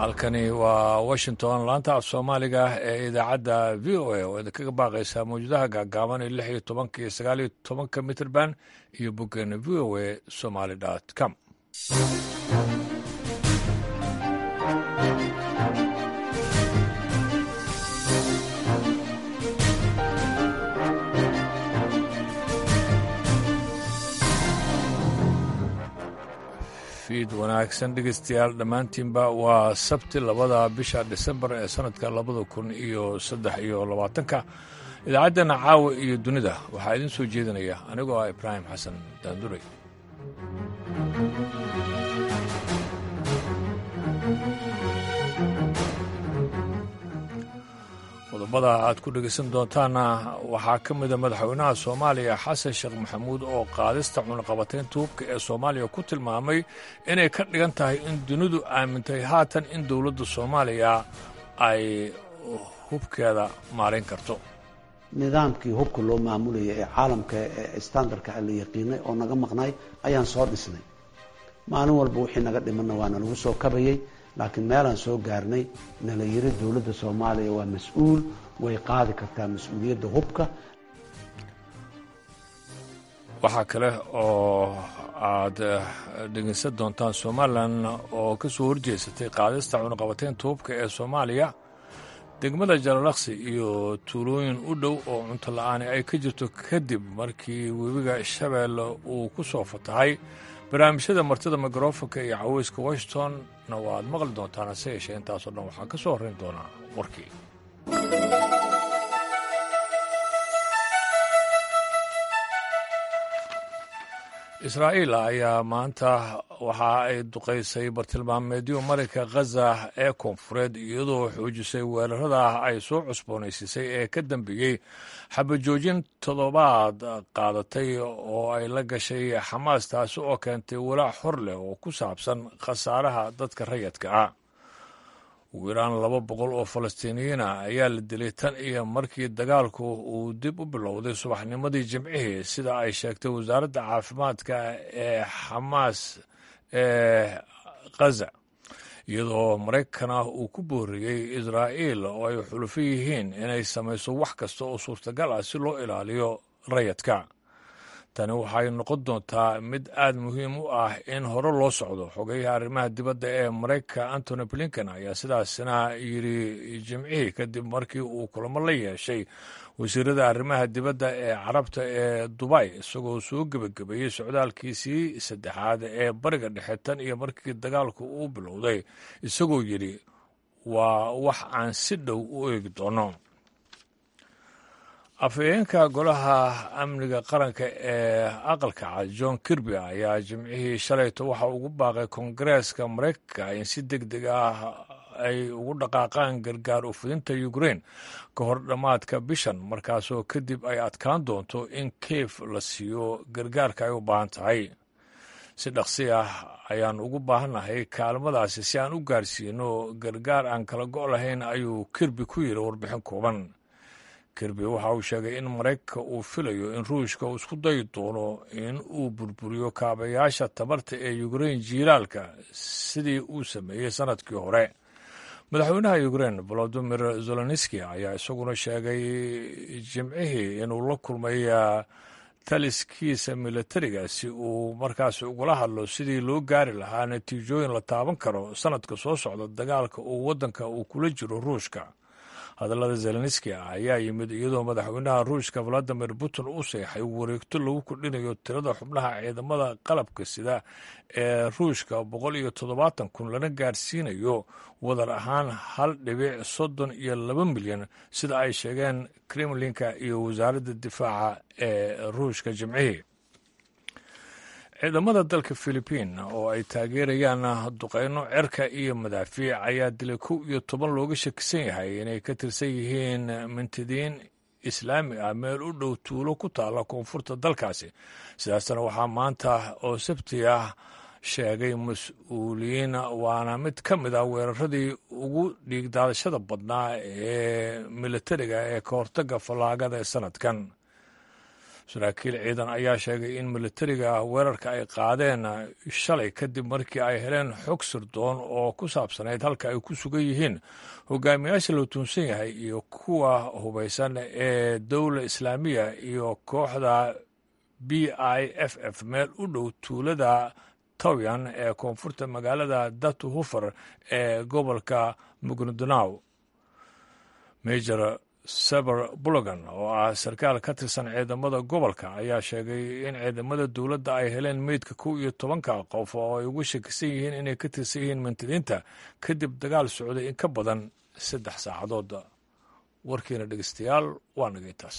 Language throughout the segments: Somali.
halkani waa washington laanta af soomaaliga ee idaacadda v o a oo idinkaga baaqaysaa mawjadaha gaagaaban ee lix iyo tobanka iyo sagaal iyo tobanka mitrband iyo boggeena v o a somaly com fiid wanaagsan dhegeystayaal dhammaantiinba waa sabti labada bisha disembar ee sannadka labada kun iyo saddex iyo labaatanka idaacaddeenna caawa iyo dunida waxaa idiin soo jeedinaya anigoo ah ibraahim xasan daanduray qodobada aad ku dhegaysan doontaanna waxaa ka mida madaxweynaha soomaaliya xasan sheekh maxamuud oo qaadista cunaqabataynta hubka ee soomaaliya ku tilmaamay inay ka dhigan tahay in dunidu aamintay haatan in dowladda soomaaliya ay hubkeeda maarayn karto nidaamkii hubka loo maamulayay ee caalamka ee standardka la yaqiinay oo naga maqnay ayaan soo dhisnay maalin walba wixii naga dhimanna waa nalagu soo kabayay laakiin meelaan soo gaarnay nala yiri dowladda soomaaliya waa mas-uul way qaadi kartaa mas-uuliyadda hubka waxaa kale oo aad dhegeysan doontaan somalilan oo ka soo horjeesatay qaadista cunaqabataynta hubka ee soomaaliya degmada jalalaqsi iyo tuulooyin u dhow oo cunto la-aani ay ka jirto kadib markii webiga shabeelle uu ku soo fatahay barnaamijyada martida mikrofonka iyo caweyska washingtonna waa aad maqli doontaan hase yeeshee intaasoo dhan waxaa ka soo horrayn doonaa warkii israa'iil ayaa maanta waxa ay duqaysay bartilmaameedyo marayka khaza ee koonfureed iyadoo xoojisay weerarada ay soo cusboonaysiisay ee ka dambeeyey xabajoojin toddobaad qaadatay oo ay la gashay xamaas taasi oo keentay walaac hor leh oo ku saabsan khasaaraha dadka rayadka ah ugu yaraan laba boqol oo falastiiniyiina ayaa la dilay tan iyo markii dagaalku uu dib u bilowday subaxnimadii jimcihii sida ay sheegtay wasaaradda caafimaadka ee xamaas ee khaza iyadoo maraykana uu ku booriyey israa'iil oo ay xulufo yihiin inay samayso wax kasta oo suurtagal ah si loo ilaaliyo rayadka tani waxay noqon doontaa mid aad muhiim u ah in hore loo socdo xogeyaha arrimaha dibadda ee maraykanka antony blinken ayaa sidaasina yidhi jimcihii kadib markii uu kulamo la yeeshay wasiirada arrimaha dibadda ee carabta ee dubay isagoo soo gebagabeeyey socdaalkiisii saddexaad ee bariga dhexe tan iyo markii dagaalku uu bilowday isagoo yidhi waa wax aan si dhow u eegi doono afhayeenka golaha amniga qaranka ee aqalka cad john kirby ayaa jimcihii shalayto waxa ugu baaqay koongareeska maraykanka in si deg deg ah ay ugu dhaqaaqaan gargaar ufidinta ukrein ka hor dhammaadka bishan markaasoo kadib ay adkaan doonto in kiev la siiyo gargaarka ay u baahan tahay si dhaqsi ah ayaan ugu baahannahay kaalmadaasi si aan u gaarsiino gargaar aan kala go' lahayn ayuu kirby ku yidhi warbixin kooban kirby waxa uu sheegay in maraykanka uu filayo in ruushka uu isku dayi doono in uu burburiyo kaabayaasha tabarta ee ukrein jiilaalka sidii uu sameeyey sannadkii hore madaxweynaha ukrein volodimir zelenski ayaa isaguna sheegay jimcihii inuu la kulmay taliskiisa militariga si uu markaas ugula hadlo sidii loo gaari lahaa natiijooyin la taaban karo sannadka soo socda dagaalka uu waddanka uu kula jiro ruushka hadallada zelenski ah ayaa yimid iyadoo madaxweynaha ruushka valadimir putin u seexay wareegto lagu kordhinayo tirada xubnaha ciidamada qalabka sida ee ruushka boqol iyo toddobaatan kun lana gaarsiinayo wadar ahaan hal dhibic soddon iyo laba milyan sida ay sheegeen kremlinka iyo wasaaradda difaaca ee ruushka jimcihii ciidamada dalka philibiin oo ay taageerayaan duqeyno cerka iyo madaafiic ayaa dilay kow iyo toban looga shakisan yahay inay ka tirsan yihiin mintidiin islaami ah meel u dhow tuulo ku taalla koonfurta dalkaasi sidaasna waxaa maanta oo sabti ah sheegay mas-uuliyiin waana mid ka mid ah weeraradii ugu dhiigdaadashada badnaa ee militariga ee ka hortagga fallaagada ee sanadkan saraakiil ciidan ayaa sheegay in militariga weerarka ay qaadeen shalay kadib markii ay heleen xog sirdoon oo ku saabsanayd halka ay ku sugan yihiin hogaamiyaasha la tuunsan yahay iyo kuwa hubaysan ee dowla islaamiya iyo kooxda b i f f meel u dhow tuulada towyan ee koonfurta magaalada datu hufer ee gobolka mugnudonaw major saber bulogan oo ah sarkaal ka tirsan ciidamada gobolka ayaa sheegay in ciidamada dowladda ay heleen meydka kow iyo tobanka qof oo ay ugu shakisan yihiin inay ka tirsan yihiin mantadiinta kadib dagaal socday in ka badan saddex saacadood warkiina dhegeystayaal waa nagay taas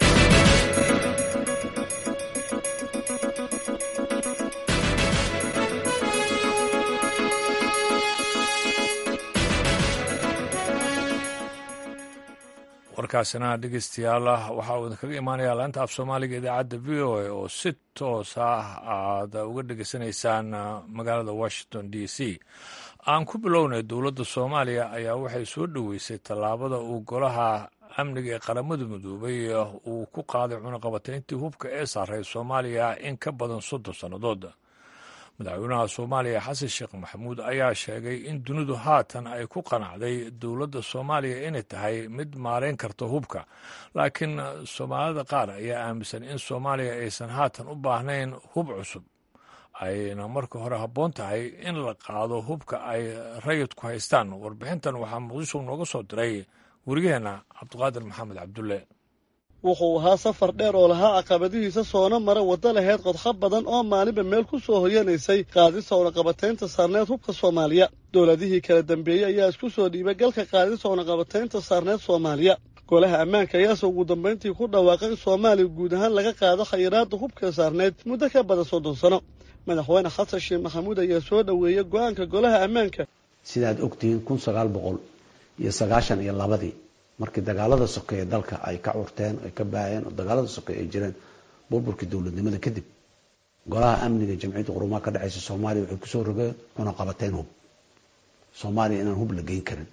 warkaasina dhegeystayaal waxa uu idinkaga imaanayaa laanta af soomaaliga idaacadda v o a oo si toos ah aad uga dhegeysanaysaan magaalada washington d c aan ku bilownay dowladda soomaaliya ayaa waxay soo dhoweysay tallaabada uu golaha amniga ee qaramada midoobay uu ku qaaday cunaqabatayntii hubka ee saaray soomaaliya in ka badan soddon sannadood madaxweynaha soomaaliya xasan sheekh maxamuud ayaa sheegay in dunidu haatan ay ku qanacday dowladda soomaaliya inay tahay mid maarayn karta hubka laakiin soomaalida qaar ayaa aaminsan in soomaaliya aysan haatan u baahnayn hub cusub ayna marka hore habboon tahay in la qaado hubka ay rayidku haystaan warbixintan waxaa muqdisho nooga soo diray wariyaheenna cabdiqaadir maxamed cabdulle wuxuu ahaa safar dheer oo lahaa caqabadihiisa soona mara waddo laheyd qodxa badan oo maalinba meel ku soo hoyanaysay qaadista unaqabataynta saarneed hubka soomaaliya dowladihii kala dambeeyey ayaa isku soo dhiibay galka qaadista unaqabataynta saarneed soomaaliya golaha ammaanka ayaase ugu dambayntii ku dhawaaqay in soomaaliya guud ahaan laga qaado khayiraadda hubka saarneyd muddo ka badan soddon sano madaxweyne xasan sheekh maxamuud ayaa soo dhoweeyey go-aanka golaha ammaanka sidaad ogtihiin kun sagaal boqol iyo sagaashan iyo labadii markii dagaalada sokeeye dalka ay ka curteen ay ka baaheen oo dagaalada sokeeye ay jireen burburkii dowladnimada kadib golaha amniga jamciyadda qurumaha ka dhexeysa soomaaliya waxay kusoo rogeen cunaqabateyn hub soomaaliya inaan hub la geyn karin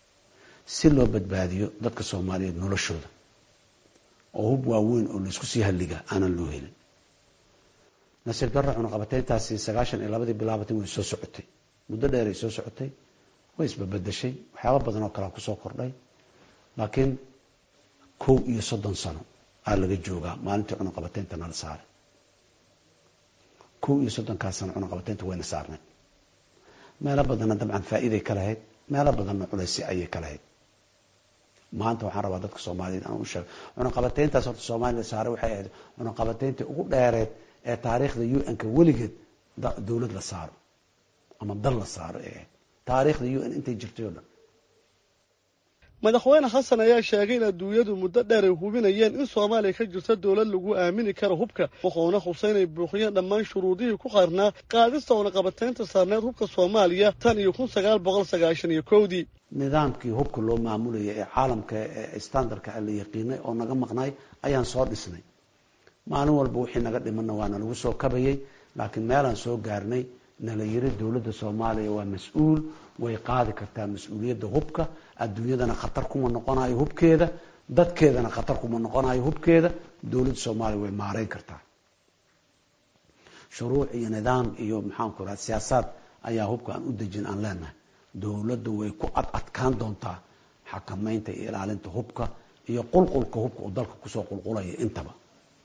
si loo badbaadiyo dadka soomaaliyeed noloshooda oo hub waaweyn oo laisku sii halliga aanan loo helin nasiib darra cunaqabateyntaasi sagaashan iyo labadii bilaabatay way soo socotay muddo dheeray soo socotay way isbabedeshay waxyaaba badan oo kalea kusoo kordhay laakiin kow iyo soddon sano aa laga joogaa maalintii cunaqabateynta nala saaray kow iyo soddonkaas sano cunaqabateynta wayna saarnay meelo badanna dabcan faa'iiday ka lahayd meelo badanna culaysi ayay ka lahayd maanta waxaan rabaa dadka soomaaliyeed aan u sheego cunaqabateyntaas horta soomaaliya saaray waxay ahayd cunaqabateyntii ugu dheereed ee taariikhda u n-ka weligeed dowlad la saaro ama dal la saaro ee ahayd taariikhda u n intay jirtay oo dhan madaxweyne xasan ayaa sheegay in adduunyadu muddo dheer ay hubinayeen in soomaaliya ka jirta dowlad lagu aamini karo hubka wuxuuna xusay inay buuxiyeen dhammaan shuruudihii ku qarnaa qaadista unaqabateynta saarneed hubka soomaaliya tan iyo kun sagaal boqol sagaashan iyo kowdii nidaamkii hubka loo maamulayay ee caalamka ee standardka la yaqiinay oo naga maqnay ayaan soo dhisnay maalin walba wixii naga dhimanna waana lagu soo kabayay laakiin meelaan soo gaarnay nala yiri dowladda soomaaliya waa mas-uul way qaadi kartaa mas-uuliyadda hubka adduunyadana khatar kuma noqonayo hubkeeda dadkeedana khatar kuma noqonayo hubkeeda dowladda soomaaliya way maareyn kartaa shuruuc iyo nidaam iyo maxaanku raha siyaasaad ayaa hubka aan u dejin aan leenahay dowladda way ku ad adkaan doontaa xakamaynta iyo ilaalinta hubka iyo qulqulka hubka uu dalka kusoo qulqulaya intaba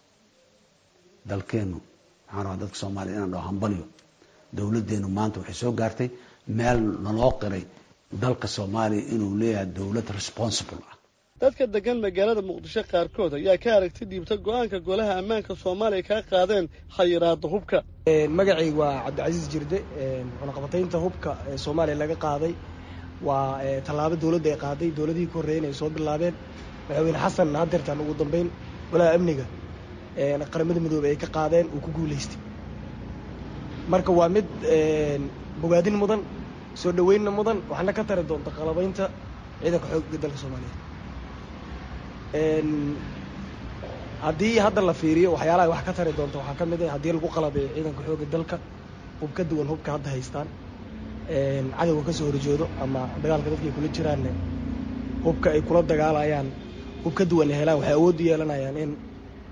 dalkeenu waxaan rabaa dadka soomaaliya inaan dhaho hambalyo dowladdeenu maanta waxay soo gaartay meel naloo qiray dalka soomaaliya inuu leeyahay dowlad responsible ah dadka degan magaalada muqdisho qaarkood ayaa ka aragti dhiibta go-aanka golaha ammaanka soomaaliya kaa qaadeen khayiraada hubka magacayga waa cabdicasiis jirde cunaqabataynta hubka ee soomaaliya laga qaaday waa tallaabo dowladda ay qaaday dowladihii ka horreeyeen ay soo bilaabeen madaxweyne xasan hadeertaan ugu dambeyn golaha amniga qaramada midoobey ay ka qaadeen uu ku guulaystay marka waa mid bogaadin mudan soo dhaweynna mudan waxna ka tari doonta qalabaynta ciidanka xoogga dalka soomaaliyeed haddii hadda la fiiriyo waxyaalaha wax ka tari doonta waxaa ka mid ah haddii lagu qalabeeyo ciidanka xoogga dalka hub ka duwan hubka hadda haystaan cadowga ka soo horjoodo ama dagaalka dadka ay kula jiraanne hubka ay kula dagaalayaan hub ka duwan ay helaan waxay awood u yeelanayaan in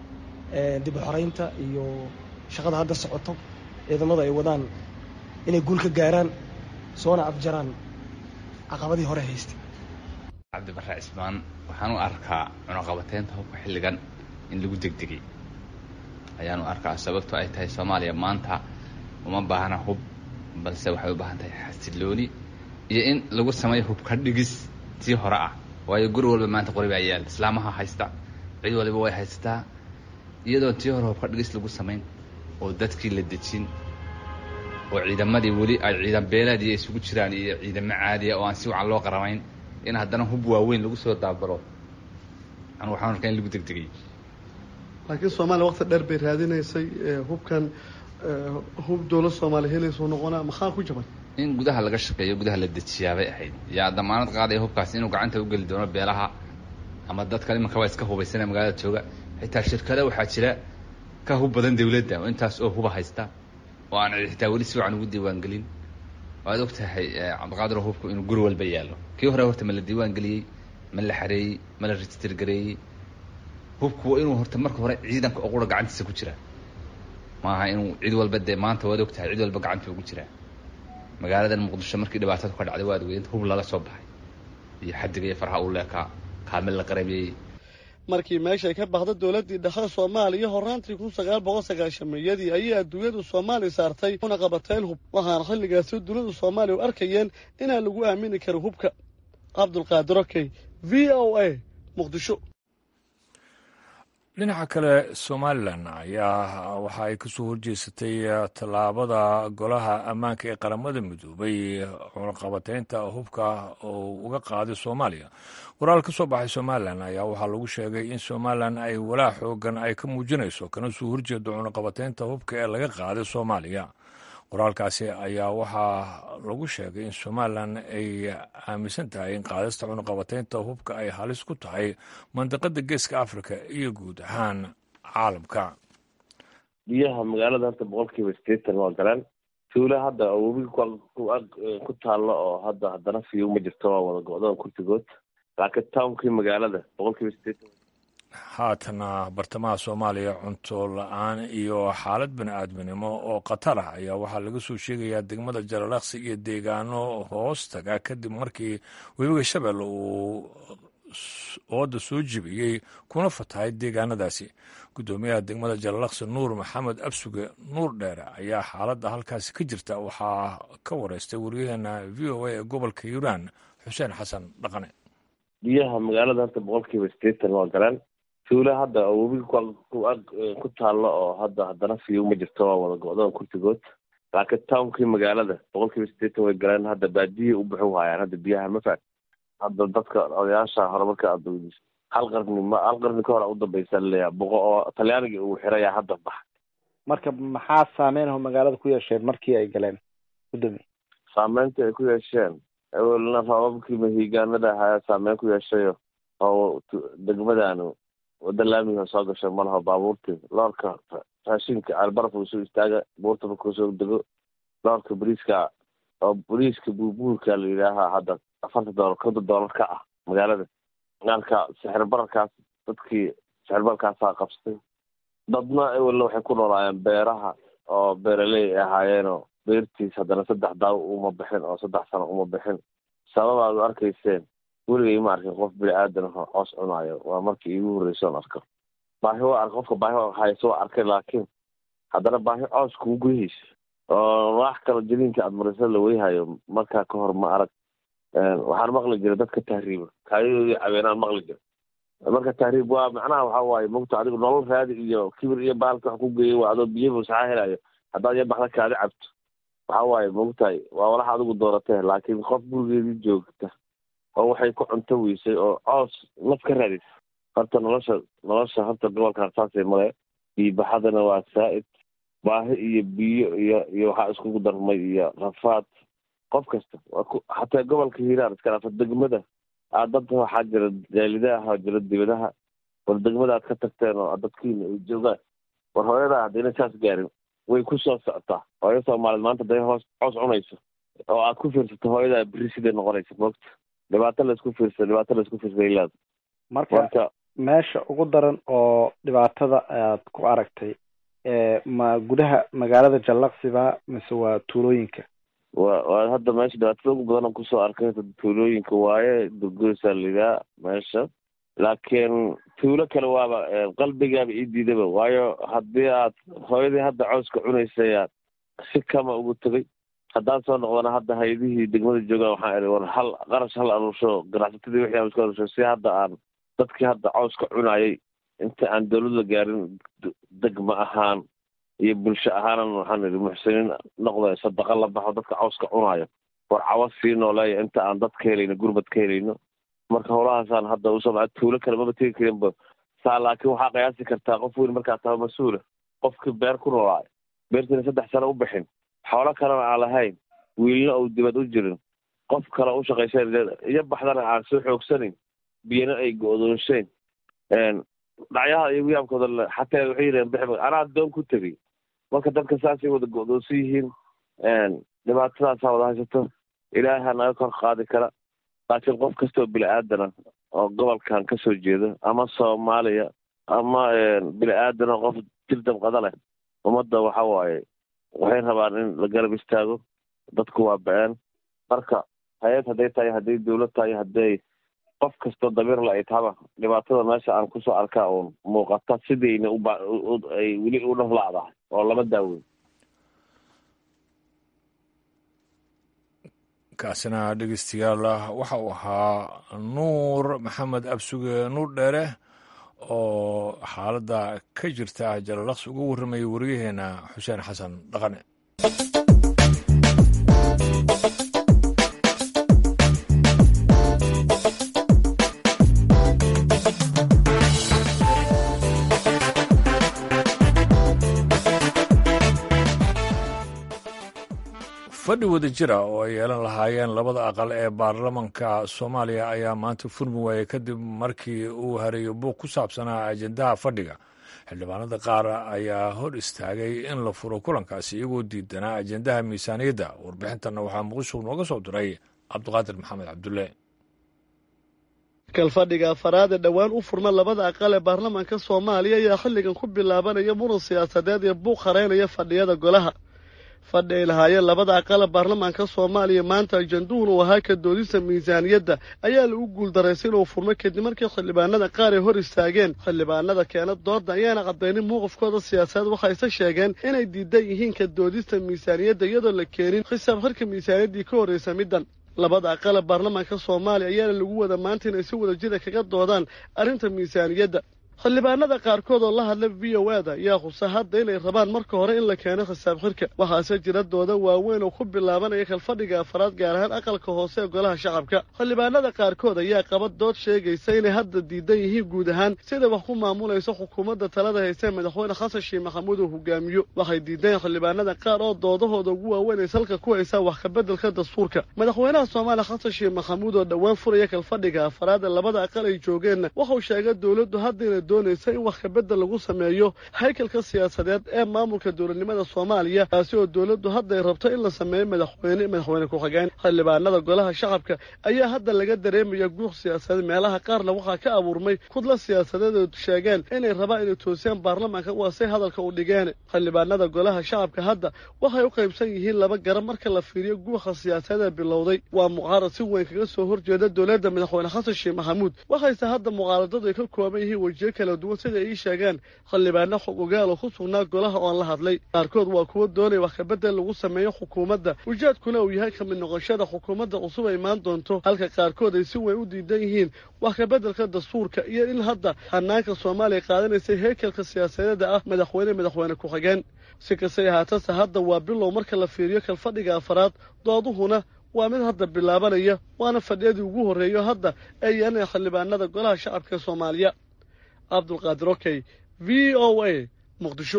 dib u xoreynta iyo shaqada hadda socoto ciidamada ay wadaan inay guul ka gaaraan soona afjaraan caqabadii hore haystay cabdibarre cismaan waxaan u arkaa cunaqabateynta hubka xilligan in lagu degdegay ayaan u arkaa sababto ay tahay soomaaliya maanta uma baahna hub balse waxay u baahan tahay xasilooni iyo in lagu sameeyo hubka dhigis tii hore ah waayo guri walba maanta qori baa yaal islaamaha haysta cid waliba way haysataa iyadoo tii hore hubka dhigis lagu samayn oo dadkii la dejin oo ciidamadii weli ay ciidan beeleediya isugu jiraan iyo ciidamo caadiya oo aan si wacan loo qaramayn in haddana hub waaweyn lagu soo daabalo anu waxaan arkaa in lagu degdegay laakiin soomaaliya waqti dheer bay raadinaysay hubkan hub dowlad soomaaliya helaysuu noqonaa maxaa ku jaban in gudaha laga shaqeeyo gudaha la dejiyaabay ahayd yaa damaanad qaadaya hubkaas inuu gacanta u geli doono beelaha ama dadka imanka waa iska hubaysana magaalada jooga xitaa shirkada waxaa jira ka hub badan dawladda oo intaas oo huba haysta oo aan xitaa weli si wacan ugu diiwaangelin waad og tahay cabdiqaadir hubku inuu guri walba yaallo kii hore horta ma la diiwaangeliyey ma la xareeyey ma la register gareeyey hubku waa inuu horta marka hore ciidanka oo qura gacantiisa ku jira maaha inuu cid walba dee maanta waad og tahay cid walba gacanta ugu jiraa magaaladan muqdisho markii dhibaatadu ka dhacday waad weynta hub lala soo baxay iyo xadiga iyo farha uu leekaa kaamil la qaramiyey markii meeshay ka baxda dowladdii dhexe soomaaliya horaantii kun sagaal boqol sagaashameeyadii ayay adduunyadu soomaaliya saartay una qabateen hub waxaana xilligaasi dowladda soomaaliya u arkayeen inaan lagu aamini karin hubka cabdulqaadir okey v o a muqdisho dhinaca kale somalilan ayaa waxa ay kasoo horjeesatay tallaabada golaha ammaanka ee qaramada midoobay cunaqabateynta hubka oo uga qaaday soomaaliya waraal ka soo baxay somalilan ayaa waxaa lagu sheegay in somalilan ay walaa xoogan ay ka muujinayso kana soo horjeedo cunaqabateynta hubka ee laga qaaday soomaaliya qoraalkaasi ayaa waxaa lagu sheegay in somalilan ay aaminsan tahay in qaadista cunaqabateynta hubka ay halis ku tahay mandiqada geeska africa iyo guud ahaan caalamka biyaha magaalada horta boqolkiiba sideetan waa galeen tuula hadda webiga ku taalla oo hadda haddana fiyu ma jirto waa wada go-dada kurtigood laakiin townkii magaalada boqolkiiba sideetan haatana bartamaha soomaaliya cunto la-aan iyo xaalad bani aadminimo oo khatar ah ayaa waxaa laga soo sheegayaa degmada jalalaqsi iyo deegaano hoos taga kadib markii webiga shabeelle uu ooda soo jibiyey kuna fatahay deegaanadaasi guddoomiyaha degmada jalalaqsi nuur maxamed absuge nuur dheere ayaa xaaladda halkaasi ka jirta waxaa ka wareystay wariyaheena v o a ee gobolka hiiraan xuseen xasan dhaqane biyaha magaalada horta boqolkiiba sideetan waa galeen tuula hadda webiga ku taalla oo hadda haddana fiyu ma jirto waa wada go-dada kurtigood laakiin townkii magaalada boqolkiiba sideetan way galeen hadda baadiyay u buxu haayaan hadda biyaha ma faat hadda dadka odayaasha hore marka aad hal qarni ma hal qarni ka hore udambeysa laleeyaha boqo oo talyaaniga uu xiraya hadda bax marka maxaa saameyn aho magaalada ku yeesheen markii ay galeen gudoomiye saameynta ay ku yeesheen awelna rababkii mahiigaanada ahaa saameyn ku yeeshayo oo degmadanu wada laamiga soo gashay malaha baabuurtii loorka raashinka albarafka soo istaaga buurta markuu soo dego loorka bariiska oo bariiska buurbuurka la yidhaaha hadda afarta doolar konton doolar ka ah magaalada marka sixir bararkaas dadkii sixir bararkaasaa qabsatay dadna awelna waxay ku noolaayeen beeraha oo beeraley ay ahaayeenoo beertiis haddana saddex daawo uma bixin oo saddex sano uma bixin sababaad u arkayseen weligay ma arkin qof bini aadan aho coos cunaayo waa markii iigu horreysa on arko baahi waa ark qofka baahi hayso waa arkay laakiin haddana baahi coos kugu gudahaysa oo wax kalo jaliinka aad marisa la weyhayo markaa ka hor ma arag waxaan maqli jiray dadka tahriiba kaayadooda cabeenaan maqli jira marka tahriib waa macnaha waxa waaye mogta adigu nolol raadi iyo kibir iyo baalka wax ku geeyay waa adoo biyo fasaxa helayo haddaad yabaxda kaadi cabto waxa waaye mogtahay waa walaxa adigu dooratee laakiin qof gurigeedii joogta oo waxay ku cunto weysay oo coos naf ka raadis horta nolosha nolosha horta gobolkan saasay male biibaxadana waa saa-id baahi iyo biyo iyo iyo waxaa iskugu darmay iyo rafaad qof kasta waa ku xataa gobolka hiiraan iska dhaafa degmada aad dad waxaa jira jaalidaha jira dibadaha war degmada aad ka tagteen oo dadkiina ay joogaan war hooyadaa haddayna saas gaarin way ku soo socotaa hooyo soomaaliyeed maanta haday hoos coos cunayso oo aad ku fiirsato hooyadaa beri siday noqonaysa moogta dhibaato laisku fiirsa dhibaato laisku fiirsa ilaada marka marka meesha ugu daran oo dhibaatada aad ku aragtay ma gudaha magaalada jallaqsiba mise waa tuulooyinka wa waa hadda meesha dhibaatada ugu badan kusoo arkay tuulooyinka waaye durgoysaa lidaa meesha laakiin tuulo kale waaba qalbigaaba ii diidaba waayo haddii aad hooyadii hadda cawska cunaysay si kama ugu tegay haddaan soo noqdana hadda hay-adihii degmada joogaan waxaan ihi war hal qarash hal aruursho ganacsatadii wixii aan isku aruursho si hadda aan dadkii hadda cawska cunayay inta aan dawladda gaarin degma ahaan iyo bulsho ahaanan waxaan ihi muxsiniin noqda sadaqa la baxo dadka cawska cunayo war cawa sii nooleeya inta aan dad ka helayno gurbad ka helayno marka howlahaasaan hadda usoo tuulo kale maba tegi karinba saa laakiin waxaa qiyaasi kartaa qof weyn markaa tahay mas-uula qofkii beer ku noolaayo beertiina saddex sano u bixin xoolo kalena aan lahayn wiilna uu dibad u jirin qof kale u shaqaysan iyo baxdana aan soo xoogsanayn biyana ay go-doonshayn dhacyaha iyo wiyaamkooda xataa waxay yidhaheen bixba anaa doon ku tegay marka dadka saasay wada go-doonsan yihiin dhibaatadaasaa wada haysato ilaaha naga kor qaadi kara laakiin qof kastoo bini aadana oo gobolkan kasoo jeeda ama soomaaliya ama bini aadana qof jir dabqada leh ummadda waxa waaye waxay rabaan in la garab istaago dadku waa ba-een marka hay-ad hadday tahay hadday dawlad tahay hadday qof kastoo dabiirla ay tahaba dhibaatada meesha aan kusoo arkaa uun muuqata sidayna ubaay weli u dhaflaacdahay oo lama daaweyn kaasina dhegeystayaal waxa uu ahaa nuur maxamed absuge nuur dheere oo xaaladda ka jirta jalalaqsi uga warramayay waryaheena xuseen xasan dhaqane fadhi wada jira oo ay yeelan lahaayeen labada aqal ee baarlamanka soomaaliya ayaa maanta furmi waayey kadib markii uu hareeyo buuq ku saabsanaa ajendaha fadhiga xildhibaanada qaar ayaa hor istaagay in la furo kulankaasi iyagoo diidanaa ajendaha miisaaniyadda warbixintanna waxaa muqdisho nooga soo diray cabdiqaadir maxamed cabdulle kalfadhiga afaraad ee dhowaan u furma labada aqal ee baarlamaanka soomaaliya ayaa xilligan ku bilaabanaya muran siyaasadeed iyo buuq hareynaya fadhiyada golaha fadhi ay lahaayeen labada aqala baarlamaanka soomaaliya maanta ajanduhun uu ahaa ka doodista miisaaniyadda ayaa lagu guuldaraysa inuu furmo kadib markii xildhibaanada qaar ay hor istaageen xildhibaanada keena dooda ayaana caddaynin mowqifkooda siyaasadeed waxayse sheegeen inay diidan yihiin ka doodista miisaaniyadda iyadoo la keenin xisaab xirka miisaaniyaddii ka horraysa middan labada aqala baarlamaanka soomaaliya ayaana lagu wada maanta inay si wada jira kaga doodaan arrinta miisaaniyadda xildhibaanada qaarkood oo la hadla v o ada ayaa xusa hadda inay rabaan marka hore in la keeno xisaab xirka waxaase jira dooda waaweyn oo ku bilaabanaya kalfadhiga afaraad gaar ahaan aqalka hoose ee golaha shacabka xildhibaanada qaarkood ayaa qaba dood sheegaysa inay hadda diidan yihiin guud ahaan sida wax ku maamulayso xukuumadda talada hayse madaxweyne xasan sheekh maxamuud uu hogaamiyo waxay diideen xildhibaanada qaar oo doodahooda ugu waaweyn ay salka ku haysaa wax kabeddelka dastuurka madaxweynaha soomaaliya xasan sheekh maxamuud oo dhowaan furaya kalfadhiga afaraad ee labada aqal ay joogeenna waxau sheegay dowladdu hadda inay doonaysa in wax kabedel lagu sameeyo haykalka siyaasadeed ee maamulka dowladnimada soomaaliya taasi oo dowladdu hadday rabto in la sameeyo madaxweyne madaxweyne ku-xigeen xildhibaanada golaha shacabka ayaa hadda laga dareemaya guuq siyaasadeed meelaha qaarna waxaa ka abuurmay kudla siyaasadeed oo sheegeen inay rabaan inay toosiyaan baarlamaanka waasay hadalka u dhigeen xildhibaanada golaha shacabka hadda waxay u qaybsan yihiin laba garab marka la fiiriyo guuqa siyaasadeed ee bilowday waa mucaarad si weyn kaga soo horjeeda dowladda madaxweyne xasan sheekh maxamuud waxayse hadda mucaaradadu ay ka kooban yihiin wejiyo kala duwan sida ay ii sheegeen xildhibaano xog ogaal oo ku sugnaa golaha oon la hadlay qaarkood waa kuwo doonaya wax kabedel lagu sameeyo xukuumadda ujeedkuna uu yahay kamid noqoshada xukuumadda cusub ay imaan doonto halka qaarkood ay si weyn u diidan yihiin wax kabeddelka dastuurka iyo in hadda hanaanka soomaaliya qaadanaysay heekelka siyaasadeeda ah madaxweyne madaxweyne ku-xigeen si kastay ahaatase hadda waa bilow marka la fiiriyo kalfadhiga afaraad dooduhuna waa mid hadda bilaabanaya waana fadhiyadii ugu horreeyo hadda ee yeelanaya xildhibaanada golaha shacabka ee soomaaliya cabdulqaadir okey v o a muqdisho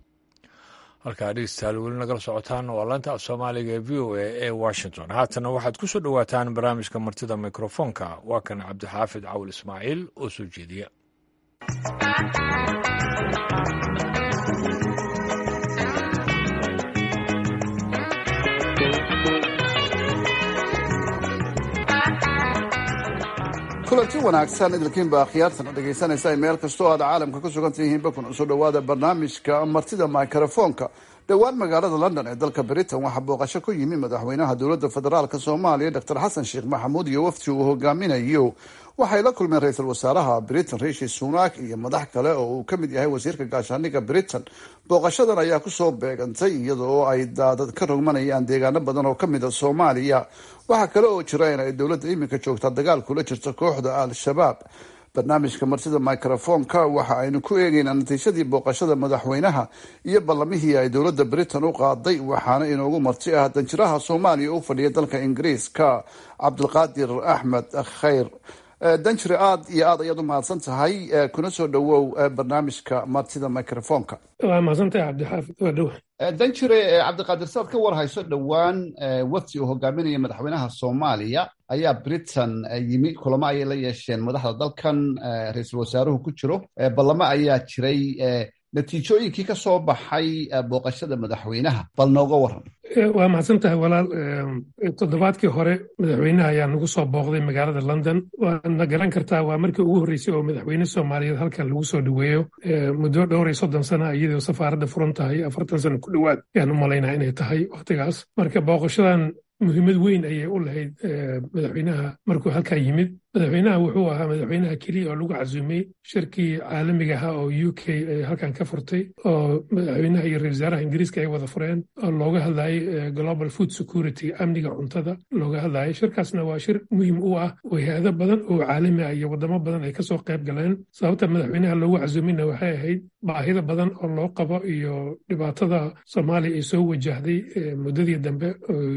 halkaa dhegeystayaal weli nagala socotaan waa laanta af soomaaliga ee v o a ee washington haatana waxaad ku soo dhowaataan barnaamijka martida mikrofoonka waa kan cabdixaafid cawil ismaaciil oo soo jeediya kulanti wanaagsan idilkiinba akhyaartan dhegaysanaysa meel kastoo aad caalamka ku sugan tihiinba kuna soo dhawaada barnaamijka martida mikrofoonka dhowaan magaalada london ee dalka britain waxaa booqasho ku yimi madaxweynaha dowladda federaalk soomaaliya doctor xasan sheekh maxamuud iyo wafti uu hogaaminayo waxay la kulmeen ra-iisul wasaaraha britain rishi sunak iyo madax kale oo uu ka mid yahay wasiirka gaashaaniga britain booqashadan ayaa kusoo beegantay iyadoo ay daadad ka rogmanayaan deegaano badan oo kamid a soomaaliya waxaa kale oo jira in ay dowladda iminka joogtaa dagaal kula jirta kooxda al-shabaab barnaamijka martida microfoonka waxa aynu ku eegeynaa natiijadii booqashada madaxweynaha iyo ballamihii ay dowladda britain u qaaday waxaana inoogu marti ah danjiraha soomaaliya u fadhiya dalka ingiriiska cabdulqaadir axmed khayr danjire aada iyo aad ayaad u mahadsan tahay kuna soo dhawow barnaamijka martida microfoonka waa mahadsantahay cabdixaafid waa dhow danjire cabdiqaadir saad ka warhayso dhowaan wafti uu hogaaminaya madaxweynaha soomaaliya ayaa britain yimi kulamo ayay la yeesheen madaxda dalkan ra-iisul wasaaruhu ku jiro ballamo ayaa jiray natiijooyinkii ka soo baxay booqashada madaxweynaha bal nooga waran waa mahadsan tahay walaal toddobaadkii hore madaxweynaha ayaa nagu soo booqday magaalada london waadna garan kartaa waa markii ugu horreysay oo madaxweyne soomaaliyeed halkan lagu soo dhoweeyo muddo dhowr iyo soddon sana iyadoo safaaradda furan tahay afartan sano ku dhowaad ayaan u malaynaa inay tahay wakhtigaas marka booqashadan muhiimad weyn ayay u lahayd madaxweynaha markuu halkaa yimid madaxweynaha wuxuu ahaa madaxweynaha keliya oo lagu casuumay shirkii caalamiga ahaa oo u k ay halkan ka furtay oo madaxweynaha iyo ra-isul wasaaraha ingiriiska ay wada fureen oo looga hadlayay global food security amniga cuntada looga hadlayay shirkaasna waa shir muhiim u ah oo hay-ado badan oo caalami ah iyo wadamo badan ay kasoo qayb galeen sababta madaxweynaha loogu casuumayna waxay ahayd baahida badan oo loo qabo iyo dhibaatada soomaaliya ay soo wajahday muddadii dambe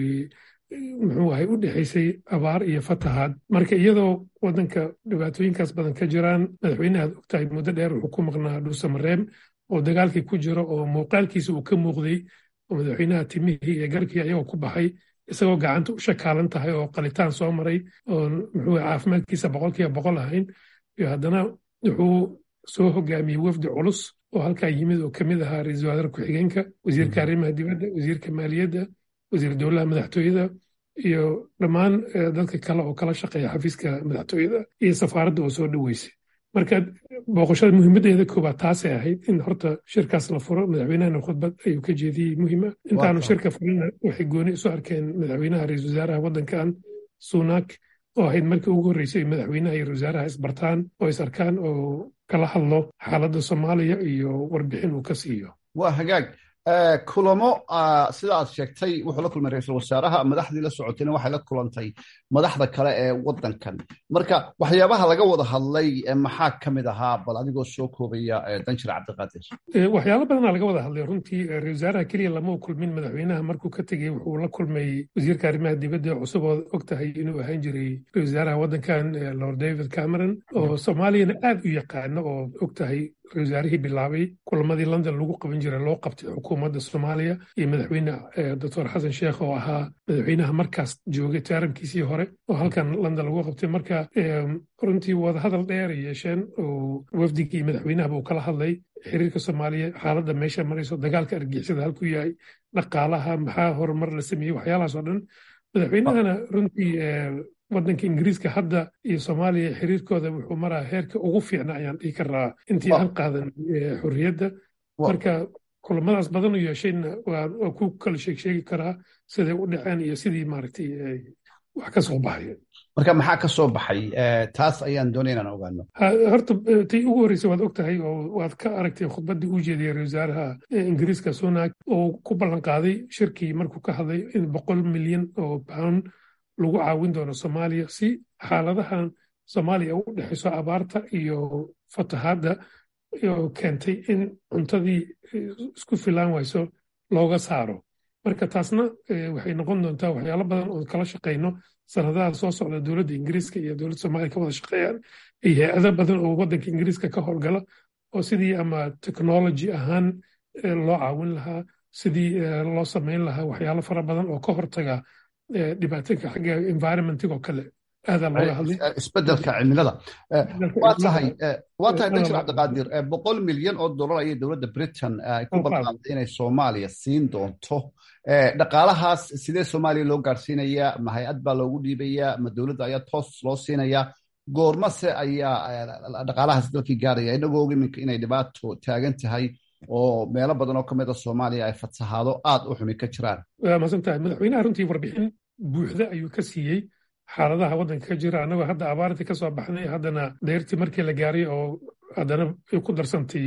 muxuu ahay u dhexaysay abaar iyo fatahaad marka iyadoo waddanka dhibaatooyinkaas badan ka jiraan madaxweynehaad ogtahay muddo dheer wuxuu ku maqnaa dhuusamareeb oo dagaalkii ku jiro oo muuqaalkiisa uu ka muuqday oo madaxweynaha timihii iyo garkii ayagoo ku baxay isagoo gacanta u shakaalan tahay oo qalitaan soo maray oo muxuu caafimaadkiisa boqolkiiba boqol ahayn iyo haddana wuxuu soo hogaamiyey wafdi culus oo halkaa yimid oo kamid ahaa ra-iisul wasaare ku-xigeenka wasiirka arrimaha dibadda wasiirka maaliyadda wasiir dowlaha madaxtooyada iyo dhammaan dadka kale oo kala shaqeeya xafiiska madaxtooyada iyo safaaradda oo soo dhoweysay marka booqashada muhiimadeeda koobaad taasay ahayd in horta shirkaas la furo madaxweynahana khudbad ayuu ka jeediyey muhiima intaanu shirka furina waxay gooni isu arkeen madaxweynaha ra-iisul wasaaraha waddankan sunak oo ahayd markii ugu horreysay madaxweynaha iyo ra-isul wasaaraha isbartaan oo is arkaan oo kala hadlo xaaladda soomaaliya iyo warbixin uu ka siiyo waa hagaag kulamo sida aad sheegtay wuxuu la kulmay ra-iisul wasaaraha madaxdii la socotayna waxay la kulantay madaxda kale ee waddankan marka waxyaabaha laga wada hadlay maxaa ka mid ahaa bal adigoo soo koobaya danjir cabdiqaadir waxyaalo badanaa laga wada hadlay runtii ra-isul wasaaraha keliya lama kulmin madaxweynaha markuu ka tegey wuxuu la kulmay wasiirka arrimaha dibadda cusub oo og tahay inuu ahaan jiray ra-isul wasaaraha waddankan lord david cameron oo soomaaliyana aad u yaqaano oo og tahay ra-isul wasaarihii bilaabay kulamadii london lagu qaban jiray loo qabtay xukuumadda soomaaliya iyo madaxweyne doctor xasan sheekh oo ahaa madaxweynaha markaas joogay taaramkiisii hore oo halkan london lagu qabtay marka runtii wadahadal dheer ay yeesheen oo wafdigii madaxweynahaba uu kala hadlay xiriirka soomaaliya xaaladda meesha marayso dagaalka argixisada halkuu yahay dhaqaalaha maxaa horumar la sameeyey waxyaalahaas oo dhan madaxweynahana runtii waddanka ingiriiska hadda iyo soomaaliya xiriirkooda wuxuu maraa heerka ugu fiicna ayaan dhihi karaa intii aan qaadan xorriyadda marka kulamadaas badan u yeeshayna waa ku kala sheeg sheegi karaa siday u dhaceen iyo sidii maaragtay wax ka soo baxay marka maxaa ka soo baxay taas ayaan doonay inaan ogaano horta tii ugu horreysay waad og tahay oo waad ka aragtay khudbaddii uu jeediyey ra-isul wasaaraha ingiriiska sunak oo ku ballan qaaday shirkii markuu ka hadlay in boqol milyan oo pound lagu caawin doono soomaaliya si xaaladahan soomaaliya u dhexayso abaarta iyo fatahaadda oo keentay in cuntadii isku filaan wayso looga saaro marka taasna waxay noqon doontaa waxyaalo badan oo kala shaqayno sanadaha soo socda dowladda ingiriiska iyo dowladda soomaaliya ka wada shaqeeyaan iyo hay-ado badan oo waddanka ingiriiska ka howlgala oo sidii ama technology ahaan loo caawin lahaa sidii loo samayn lahaa waxyaalo fara badan oo ka hortaga dhibaatooyinka xagga environmentig oo kale aadaa looga hadlay isbedelka cimilada waa tahay waa tahay danjir cabdiqaadir boqol milyan oo dollar ayay dowladda britain ku balqaaday inay soomaaliya siin doonto dhaqaalahaas sidee soomaaliya loo gaarsiinayaa ma hay-ad baa loogu dhiibayaa ma dowladda ayaa toos loo siinayaa goormase ayaa dhaqaalahaas dalkii gaaraya inagoo og iminka inay dhibaato taagan tahay oo meelo badan oo ka mid a soomaaliya ay fatahaado aad u xumi ka jiraan waa masan tahay madaxweynaha runtii warbixin buuxda ayuu ka siiyey xaaladaha waddanka ka jira annagoo hadda abaartii ka soo baxnay haddana dayrtii markii la gaaray oo haddana ku darsantay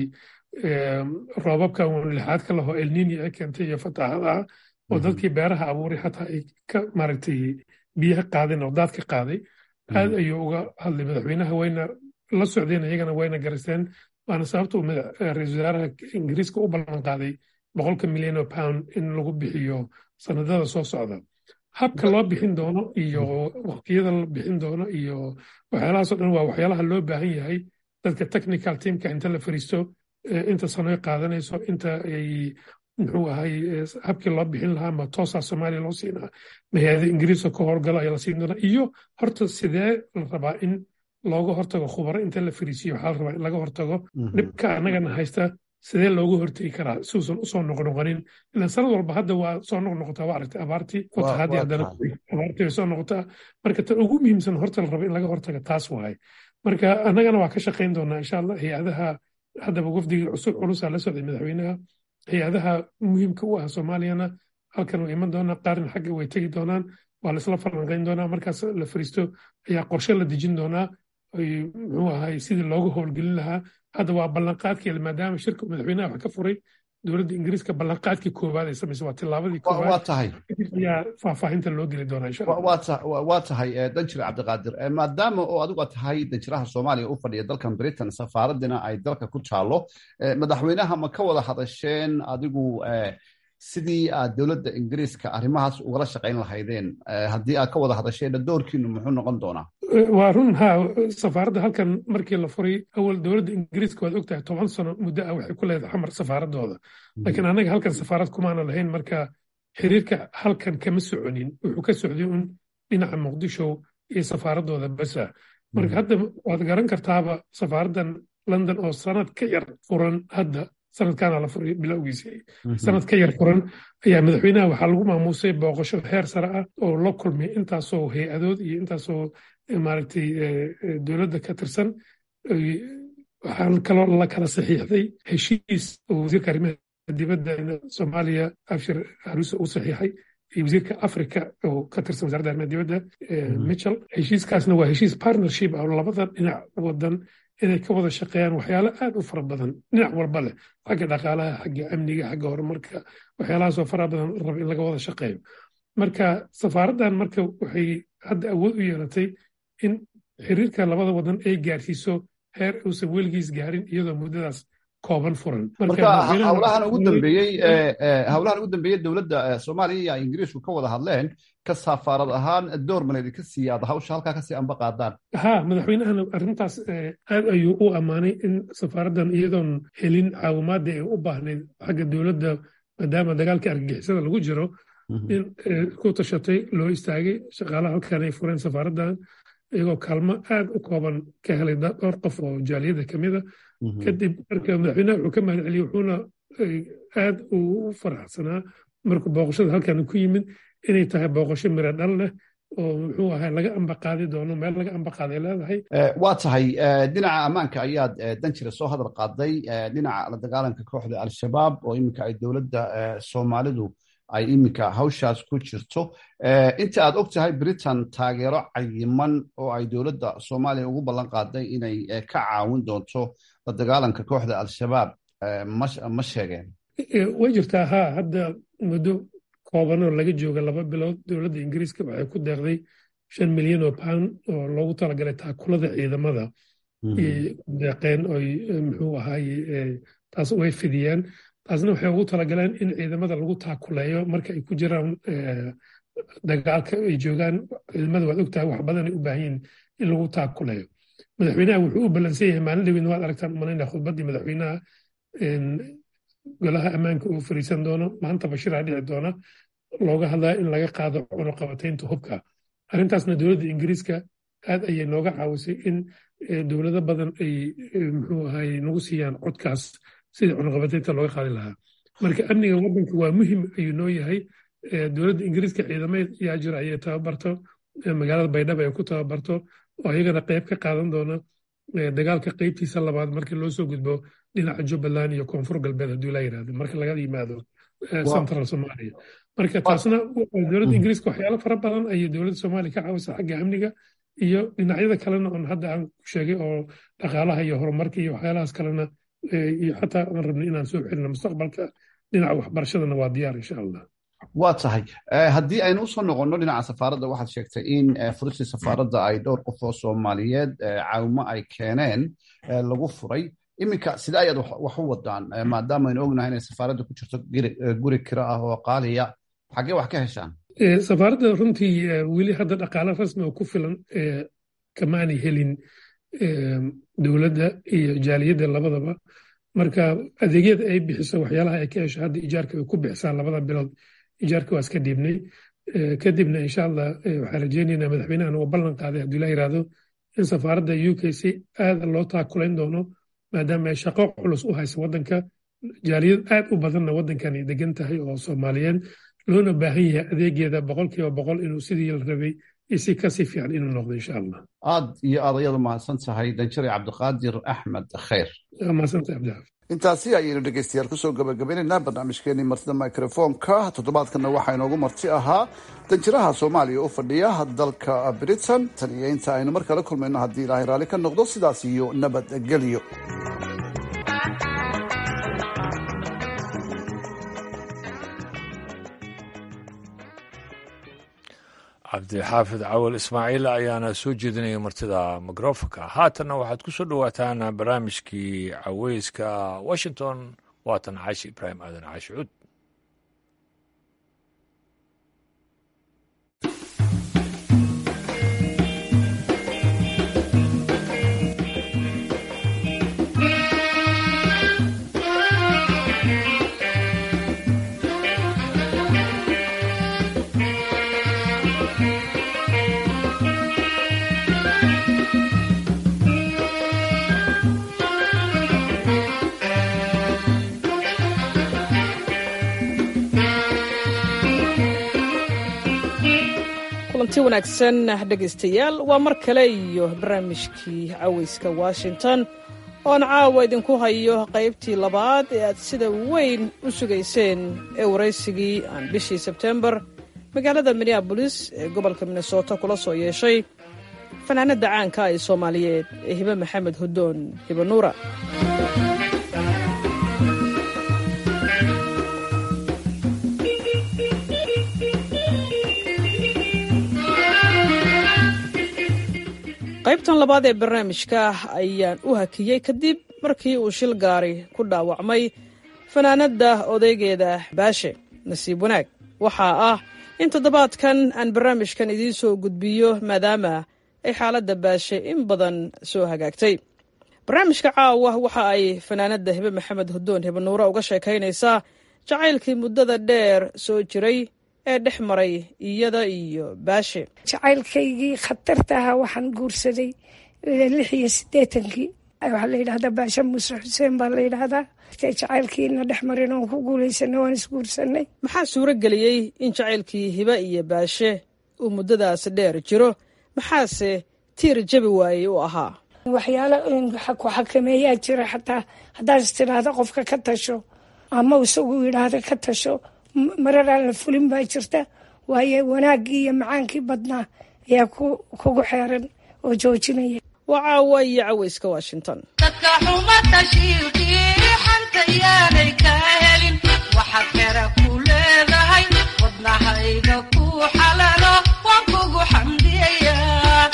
roobabka lixaadka laho elnini ay keentay iyo fatahaadaha oo dadkii beeraha abuuray xataa ay ka maaragtay biyaha qaadeen oo daadka qaaday aad ayuu uga hadlay madaxweynaha wayna la socdeen iyagana wayna garisteen waana sababta uu ra-iisul wasaaraha ingiriiska u ballan qaaday boqolka milyan oo pound in lagu bixiyo sanadada soo socda habka loo bixin doono iyo waqtiyada la bixin doono iyo waxyaalahaasoo dhan waa waxyaalaha loo baahan yahay dadka technical teamka inta la fariisto inta sanoy qaadanayso inta ay muxuu ahay habkii loo bixin lahaa ma toosaa soomaaliya loo siinaa mahaada ingiriiska ka howlgalo ayaa la siin doonaa iyo horta sidee la rabaa in looga hortago khubaro inta la fariisiyo waxaa la rabaa in laga hortago dhibka annagana haysta sidee looga hortegi karaa siuusan usoo noqnoqonin ilan sanad walba hadda waa soo noqnoqotaa waa aragtay abaartii fatahaadii haddana abaartii way soo noqotaa marka tan ugu muhiimsan horta la raba in laga hortaga taas waaye marka annagana waa ka shaqayn doonaa insha allah hay-adaha haddaba wafdigii cusub culusaa la socday madaxweynaha hay-adaha muhiimka u ah soomaaliyana halkan way iman doonaa qaarna xagga way tegi doonaan waa laisla falanqayn doonaa markaas la fariisto ayaa qorshe la dejin doonaa muxuu ahay sidii looga howlgelin lahaa hadda waa ballanqaadkii maadaama shirka madaxweynaha wax ka furay dowladda ingiriiska ballanqaadkii koowaad ay samaysay waa tillaabadii koowaad tahay ayaa faahfaahinta loo geli doonaa insha allah waa tahay danjire cabdiqaadir maadaama oo adigu tahay danjiraha soomaaliya u fadhiya dalkan britain safaaradina ay dalka ku taalo madaxweynaha ma ka wada hadasheen adigu sidii aad dowladda ingiriiska arrimahaas ugala shaqayn lahaydeen haddii aad ka wada hadasheenna doorkiinu muxuu noqon doonaa waa run ha safaaradda halkan markii la furay awal dowladda ingiriiska waad ogtahay toban sano muddo ah waxay ku leedahay xamar safaaradooda laakiin annaga halkan safaarad kumaana lahayn marka xiriirka halkan kama soconin wuxuu ka socday un dhinaca muqdisho iyo safaaradooda basa marka hadda waad garan kartaaba safaaraddan london oo sanad ka yar furan hadda sanadkaana la furay bilowgiisii sanad ka yar furan ayaa madaxweynaha waxaa lagu maamuusay booqasho heer sare ah oo la kulmay intaasoo hay-adood iyo intaasoo maaragtay dowladda ka tirsan waxaa kaloo la kala saxiixday heshiis oo wasiirka arrimaha dibadda soomaaliya abshir haruuse uu saxiixay iyo wasiirka africa oo ka tirsan wasaaradda arrimaha dibadda mitchell heshiiskaasna waa heshiis partnership ah oo labada dhinac wadan inay ka wada shaqeeyaan waxyaalo aad u fara badan dhinac walba leh xagga dhaqaalaha xagga amniga xagga horumarka waxyaalahaasoo fara badan raba in laga wada shaqeeyo marka safaaraddan marka waxay hadda awood u yeelatay in xiriirka labada wadan ay gaarsiiso heer uusan weligiis gaarin iyadoo muddadaas kooban furan marka hawlahan ugu dambeeyey hawlahan ugu dambeeyey dowladda soomaaliya iyo ingiriisku ka wada hadleen ka safaarad ahaan door maleedi ka siiyaad hawsha halkaa kasii amba qaadaan ha madaxweynahana arrintaas aad ayuu u ammaanay in safaaraddan iyadoon helin caawimaadii ay u baahnayd xagga dowladda maadaama dagaalka argagixisada lagu jiro in ku tashatay loo istaagay shaqaalaha halkan ay fureen safaaraddan iyagoo kaalmo aad u kooban ka helay dhowr qof oo jaaliyada ka mida kadib marka madaxweynaha wuxuu ka mahad celiyey wuxuuna aad u faraxsanaa markuu booqashada halkan ku yimid inay tahay booqasho miro dhal leh oo muxuu ahay laga ambaqaadi doono meel laga ambaqaaday leedahay waa tahay dhinaca ammaanka ayaad danjira soo hadal qaaday dhinaca la dagaalanka kooxda al-shabaab oo iminka ay dowladda soomaalidu ay iminka hawshaas ku jirto inta aad og tahay britain taageero cayiman oo ay dowladda soomaaliya ugu ballan qaaday inay ka caawin doonto la dagaalanka kooxda al-shabaab ma sheegeen way jirtaa ha hadda muddo koobanoo laga jooga laba bilood dowladda ingiriiska waxay ku deeqday shan milyan oo pound oo loogu talagalay taakulada ciidamada deeqeen oy muxuu ahaay taas way fidiyeen taasna waxay ugu talagaleen in ciidamada lagu taakuleeyo marka ay ku jiraan dagaalka ay joogaan ciidamada waad ogtahay wax badan ay u baahan yihin in lagu taakuleeyo madaxweynaha wuxuu u ballansan yahay maalin dhaweyna waad aragtaan umanayna khudbaddii madaxweynaha golaha ammaanka uu fariisan doono maanta bashiraa dhici doona looga hadlaya in laga qaado cunuqabataynta hubka arrintaasna dowladda ingiriiska aad ayay nooga caawisay in dowlado badan ay muxuu ahay nagu siiyaan codkaas sidii cunuqabataynta looga qaadi lahaa marka amniga waddanka waa muhim ayuu noo yahay dowladda ingiriiska ciidamada yaa jira ayay tababarto magaalada baydhabo ay ku tababarto oo iyagana qayb ka qaadan doona dagaalka qaybtiisa labaad markii loo soo gudbo dhinaca jubbaland iyo koonfur galbeed haddii la yidhahdo marka laga yimaado central somalia marka taasna dowladda ingiriiska waxyaalo fara badan ayay dowladda soomaaliya ka caawisa xagga amniga iyo dhinacyada kalena oon hadda aan ku sheegay oo dhaqaalaha iyo horumarka iyo waxyaalahaas kalena iyo xataa aan rabnay inaan soo celino mustaqbalka dhinaca waxbarashadana waa diyaar insha allah waa tahay haddii aynu usoo noqonno dhinaca safaaradda waxaad sheegtay in furistii safaaradda ay dhowr qof oo soomaaliyeed caawimo ay keeneen lagu furay iminka sida ayaad wax u wadaan maadaama aynu ognahay inay safaaradda ku jirto guri kiro ah oo qaaliya xaggee wax ka heshaan safaaradda runtii weli hadda dhaqaale rasmi oo ku filan kamaanay helin dowladda iyo jaaliyadda labadaba marka adeegyada ay bixiso waxyaalaha ay ka hesho hadda ijaarka ay ku bixisaan labada bilood ijaarka waa iska dhiibnay kadibna insha allah waxaan rajeynaynaa madaxweynahan uu ballan qaaday haddii la yiraahdo in safaaradda u k c aada loo taakulayn doono maadaama ay shaqo culus u haysa waddanka jaaliyad aad u badanna waddankan ay degan tahay oo soomaaliyeed loona baahan yahay adeegeeda boqolkiiba boqol inuu sidii la rabay iyo si kasii fiican inuu noqdo insha allah aad iyo aad ayadu mahadsan tahay danjare cabdiqaadir axmed khayr mahadsantahay cabdixaaf intaasi ayaynu dhegeystayaal kusoo gabagabaynaynaa barnaamijkeenii martida microfonka toddobaadkanna waxaa inoogu marti ahaa danjiraha soomaaliya u fadhiya dalka britain tan iyo inta aynu mar kale kulmayno haddii ilaahay raalli ka noqdo sidaas iyo nabadgelyo cabdixaafid cawal ismaaciil ayaana soo jeedinaya martida mikrofonka haatanna waxaad ku soo dhowaataan barnaamijkii caweyska washington waatan caashi ibraahim aadan caashi cud kulanti wanaagsan dhegaystayaal waa mar kale iyo barnaamijkii caweyska washington oon caawa idinku hayo qaybtii labaad ee aad sida weyn u sugayseen ee waraysigii aan bishii sebtembar magaalada minneabolis ee gobolka minnesota kula soo yeeshay fanaanadda caanka ee soomaaliyeed ee hibe maxamed hudoon hibe nuura qaybtan labaad ee barnaamijka ayaan u hakiyey kadib markii uu shil gaari ku dhaawacmay fanaanadda odaygeeda baashe nasiib wanaag waxaa ah in toddobaadkan aan barnaamijkan idiin soo gudbiyo maadaama ay xaaladda baashe in badan soo hagaagtay barnaamijka caawa waxa ay fanaanadda hibe maxamed hudoon hibe nuure uga sheekaynaysaa jacaylkii muddada dheer soo jiray ee dhex maray iyada iyo baashe jacaylkaygii khatarta ahaa waxaan guursaday lix iyo siddeetankii waxaa la yidhahdaa baashe muuse xuseen baa la yidhaahdaa jacaylkiina dhex marin oon ku guulaysanay waan isguursanay maxaa suuro geliyey in jacaylkii hibe iyo baashe uu muddadaas dheer jiro maxaase tiir jabi waayey u ahaa waxyaalo ku xakameeyaa jira xataa haddaad is tidhaahda qofka ka tasho ama isagu yidhaahda ka tasho marar aan la fulin baa jirta waayo wanaaggii iyo macaankii badnaa ayaa kugu xeeran oo joojinaya waa caawa iyo caweyska washington dadka xumata shiilkii xanta yaanay ka helin waxaad xera ku leedahay wadnahayga ku xalalo waan kugu xamdiyayaa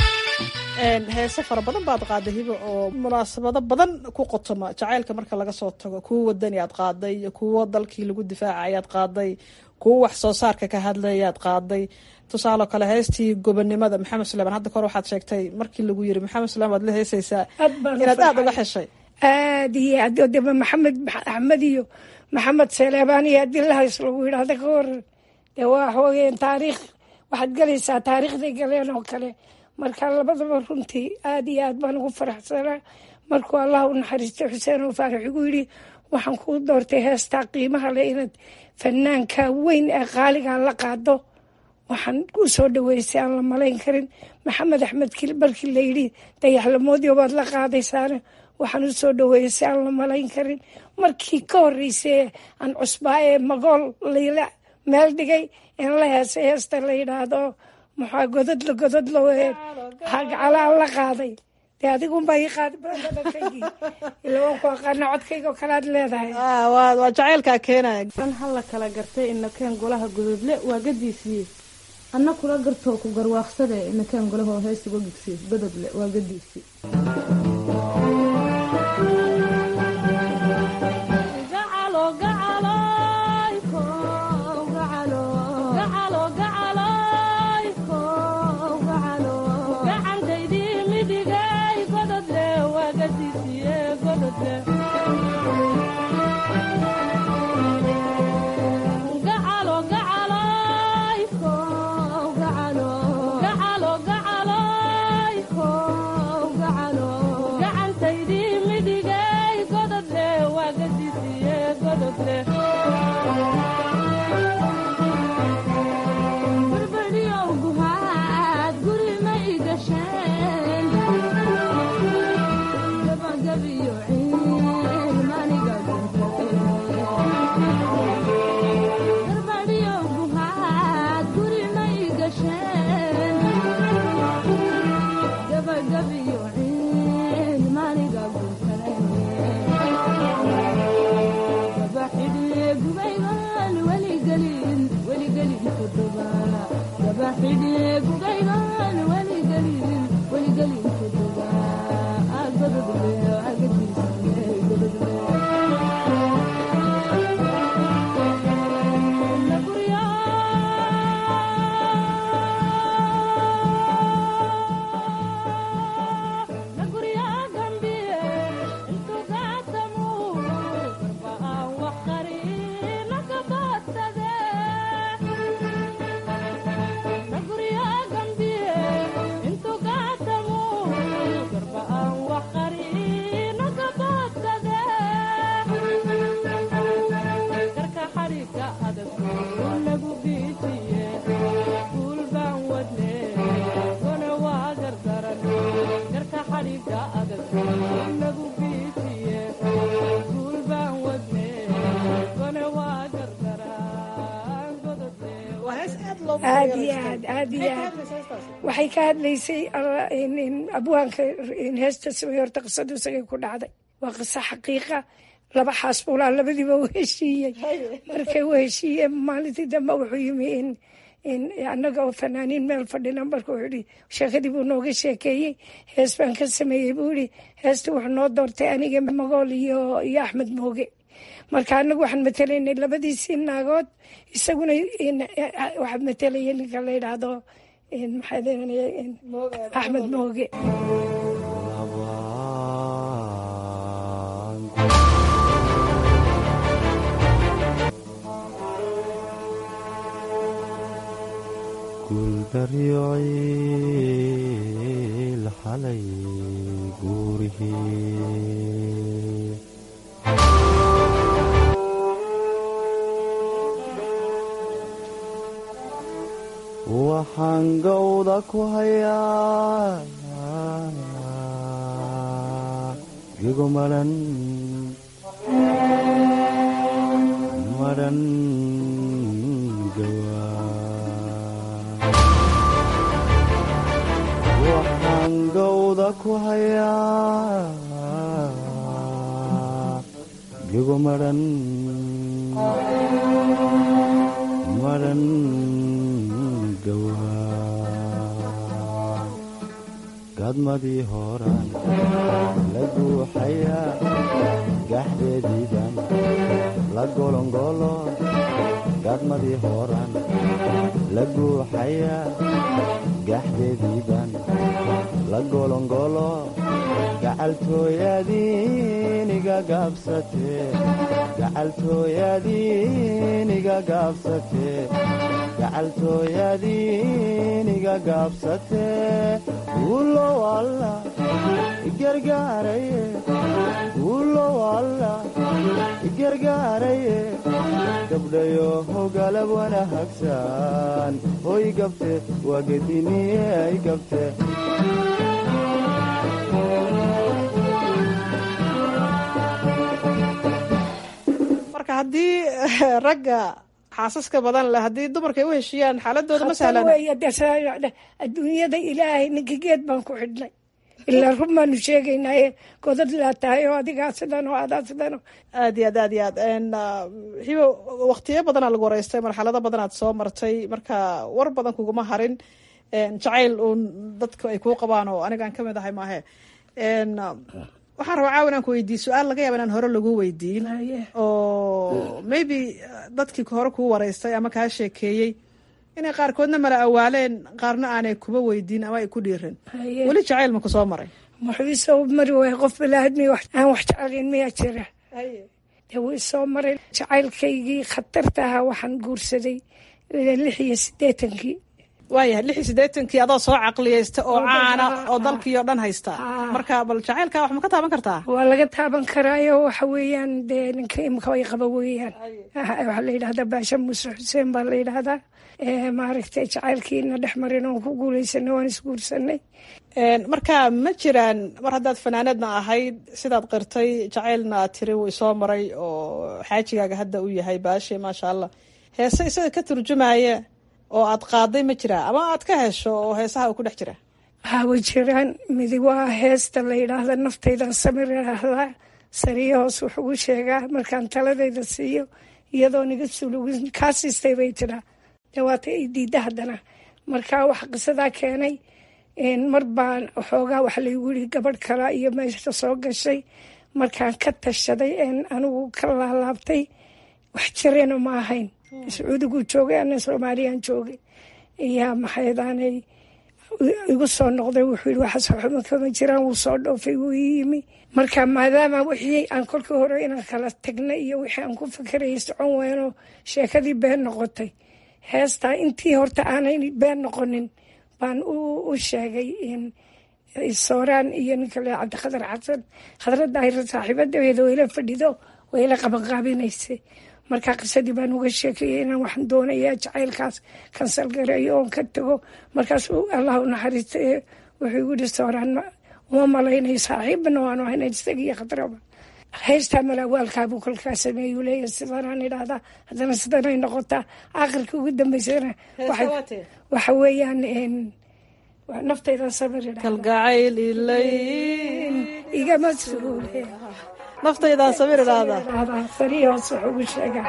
heese fara badan baad qaaday hibe oo munaasabado badan ku qotoma jacaylka marka laga soo tago kuwo wadani aad qaaday kuwo dalkii lagu difaaca ayaad qaaday kuwo wax soo saarka ka hadlayaad qaaday tusaale kale heestii gobonimada maxamed suleyman hadda kor waxaad sheegtay markii lagu yiri maxamed suleyman waad la heesaysaa inaad aada uga xeshay aad iyo aad deba maxamed axmed iyo maxamed saleebaan iyo adilahays lagu yidhaahda ka waran dee waa xoogeen taariikh waxaad galaysaa taariikhday galeen oo kale marka labadaba runtii aad iyo aad baan ugu faraxsanaa markuu allah u naxariistay xuseen oo faarax igu yidhi waxaan kuu doortay heestaa qiimaha leh inaad fanaanka weyn ee qaaligaa la qaado waxaan u soo dhaweysay aan la malayn karin maxamed axmed kil barkii layidhi dayaxlamoodii baad la qaadaysaane waxaan u soo dhaweysay aan la malayn karin markii ka horreysay aan cusbaa ee magool layla meel dhigay in la heesay heesta la yidhaahdo maxaa godadla godadla wee hagcalaan la qaaday dee adigunbaa ii qaadi badankaygii ila waan ku aqaana codkayga oo kalead leedahay waa jacaylkaa keenaya an halla kala gartay inakeen golaha gududle waa gadiisiiye anna kula gartoo ku garwaaqsade inakeen golahoo heesuga gigsi gododle waa gadiisii aad iyo aad aad iyo aad waxay ka hadlaysay abwaanka heesta samey horta qisadu isagay ku dhacday waa qiso xaqiiqa laba xaasbuulaa labadiiba u heshiiyey markay u heshiiyeen maalintii dambe wuxuu yimi in annaga oo fanaaniin meel fadhina marka wuxuu yihi sheekadii buu nooga sheekeeyey hees baan ka sameeyey buu yihi heesta wuxuu noo doortay aniga magool iyo iyo axmed mooge marka anagu waxaan matelaynay labadiisii naagood isaguna waxaa matelaya ninka la yidhaahdo maxaa axmed mooge guuldaryociil xalay guurihii waxaan gowda ku hayaa gigo madhan madhan gawa waxaan gowda ku hayaa gigo madhan madhan gadmadii horaan la guuxayaa gaxdeediiban la golongolo gadmadii horaan la guuxayaa gaxdeediiban la golongolo gacaltooyadiiniga gaabsatee gacaltooyadiiniga gaabsatee gacaltooyadiiniga gaabsatee guulow alla igargaaraye guulow alla igargaaraye gabdhayo hogalab wanahagsan hoy gabte waa gediniye ay gabte marka haddii ragga xaasaska badan leh haddii dumarka ay u heshiiyaan xaaladooda ma sahlana adduunyada ilaahay ninka geed baan ku xidhnay ilaa run baanu sheegaynaaye godad laa tahay oo adigaa sidan oo adaa sidan oo aad iyo aad aad iyo aad hibo waktiyo badanaa lagu wareystay marxalado badanaad soo martay marka war badan kuguma harin jacayl uun dadku ay kuu qabaan oo anigaan ka mid ahay maahe waxaan rabaa caawan aan ku weydiiye su-aal laga yaaba inaan hore lagu weydiin oo maybe dadkii hore kuu wareystay ama kaa sheekeeyey inay qaarkoodna mala awaaleen qaarna aanay kuba weydiin ama ay ku dhiirin weli jacayl ma ku soo maray muxuu isoo mari waaya qof balaadmi aan wax jecelayn miyaa jira dee wuu isoo maray jacaylkaygii khatarta ahaa waxaan guursaday lix iyo siddeetankii waayahay lix iyo siddeetankii adoo soo caqliyeysta oo caana oo dalkii oo dhan haysta marka bal jacaylkaa wax ma ka taaban kartaa waa laga taaban karaayo waxa weeyaan dee ninka imka ay qaba weeyaan waxaa la yidhahdaa baasha muuse xuseen baa la yidhahdaa maaragtay jacaylkiina dhex marin oon ku guuleysanay waan isguursanay marka ma jiraan mar haddaad fanaanadna ahayd sidaad qirtay jacaylna aad tiri wuu isoo maray oo xaajigaaga hadda u yahay baashe maasha allah heese isaga ka turjumaya oo aad qaaday ma jiraa ama aad ka hesho oo heesaha uu ku dhex jira waxaa way jiraan midi waa heesta la yidhaahda naftaydan samir idhaahdaa sariyo hoos wuxugu sheegaa markaan taladayda siiyo iyadoo niga sulugin kaa siistay bay tidhaa dawaata ay diidda haddana marka waxa qisadaa keenay mar baan waxoogaa waxa laygu yiri gabadh kala iyo meesha soo gashay markaan ka tashaday een anigu ka laalaabtay wax jirena ma ahayn sacuudiguu joogay ana soomaaliyaan joogay iyaa maxaydaanay igu soo noqday wuxuu yidhi waxaas waxba kama jiraan wuu soo dhoofay wuu ii yimi marka maadaama wixii aan kolkii hore inaan kala tagnay iyo wixii aan ku fikerayay socon weynoo sheekadii been noqotay heestaa intii horta aanay been noqonin baan u sheegay sooraan iyo ninka le cabdiqadar xasan khadradda ayra saaxiibadeeda wayla fadhido wayla qabanqaabinaysay markaa qisadii baan uga sheekeeyey inaan waxaan doonayaa jacaylkaas kansal gareeyo oon ka tago markaasuu allah u naxariista wuxuu igu yihi sooraan uma malaynayo saaxiibana waanu ahayna isagiyo khadraba haystaa malaawaalkaabuu kolkaa sameeyuu leeyahay sidanaan idhaahdaa haddana sidanay noqotaa aakhirka ugu dambeysana waxa weeyaan naftaydan samir kalgacayl ilay igama suule naftaydan samir idhaahdaa sariyoos wuxuu ugu sheegaa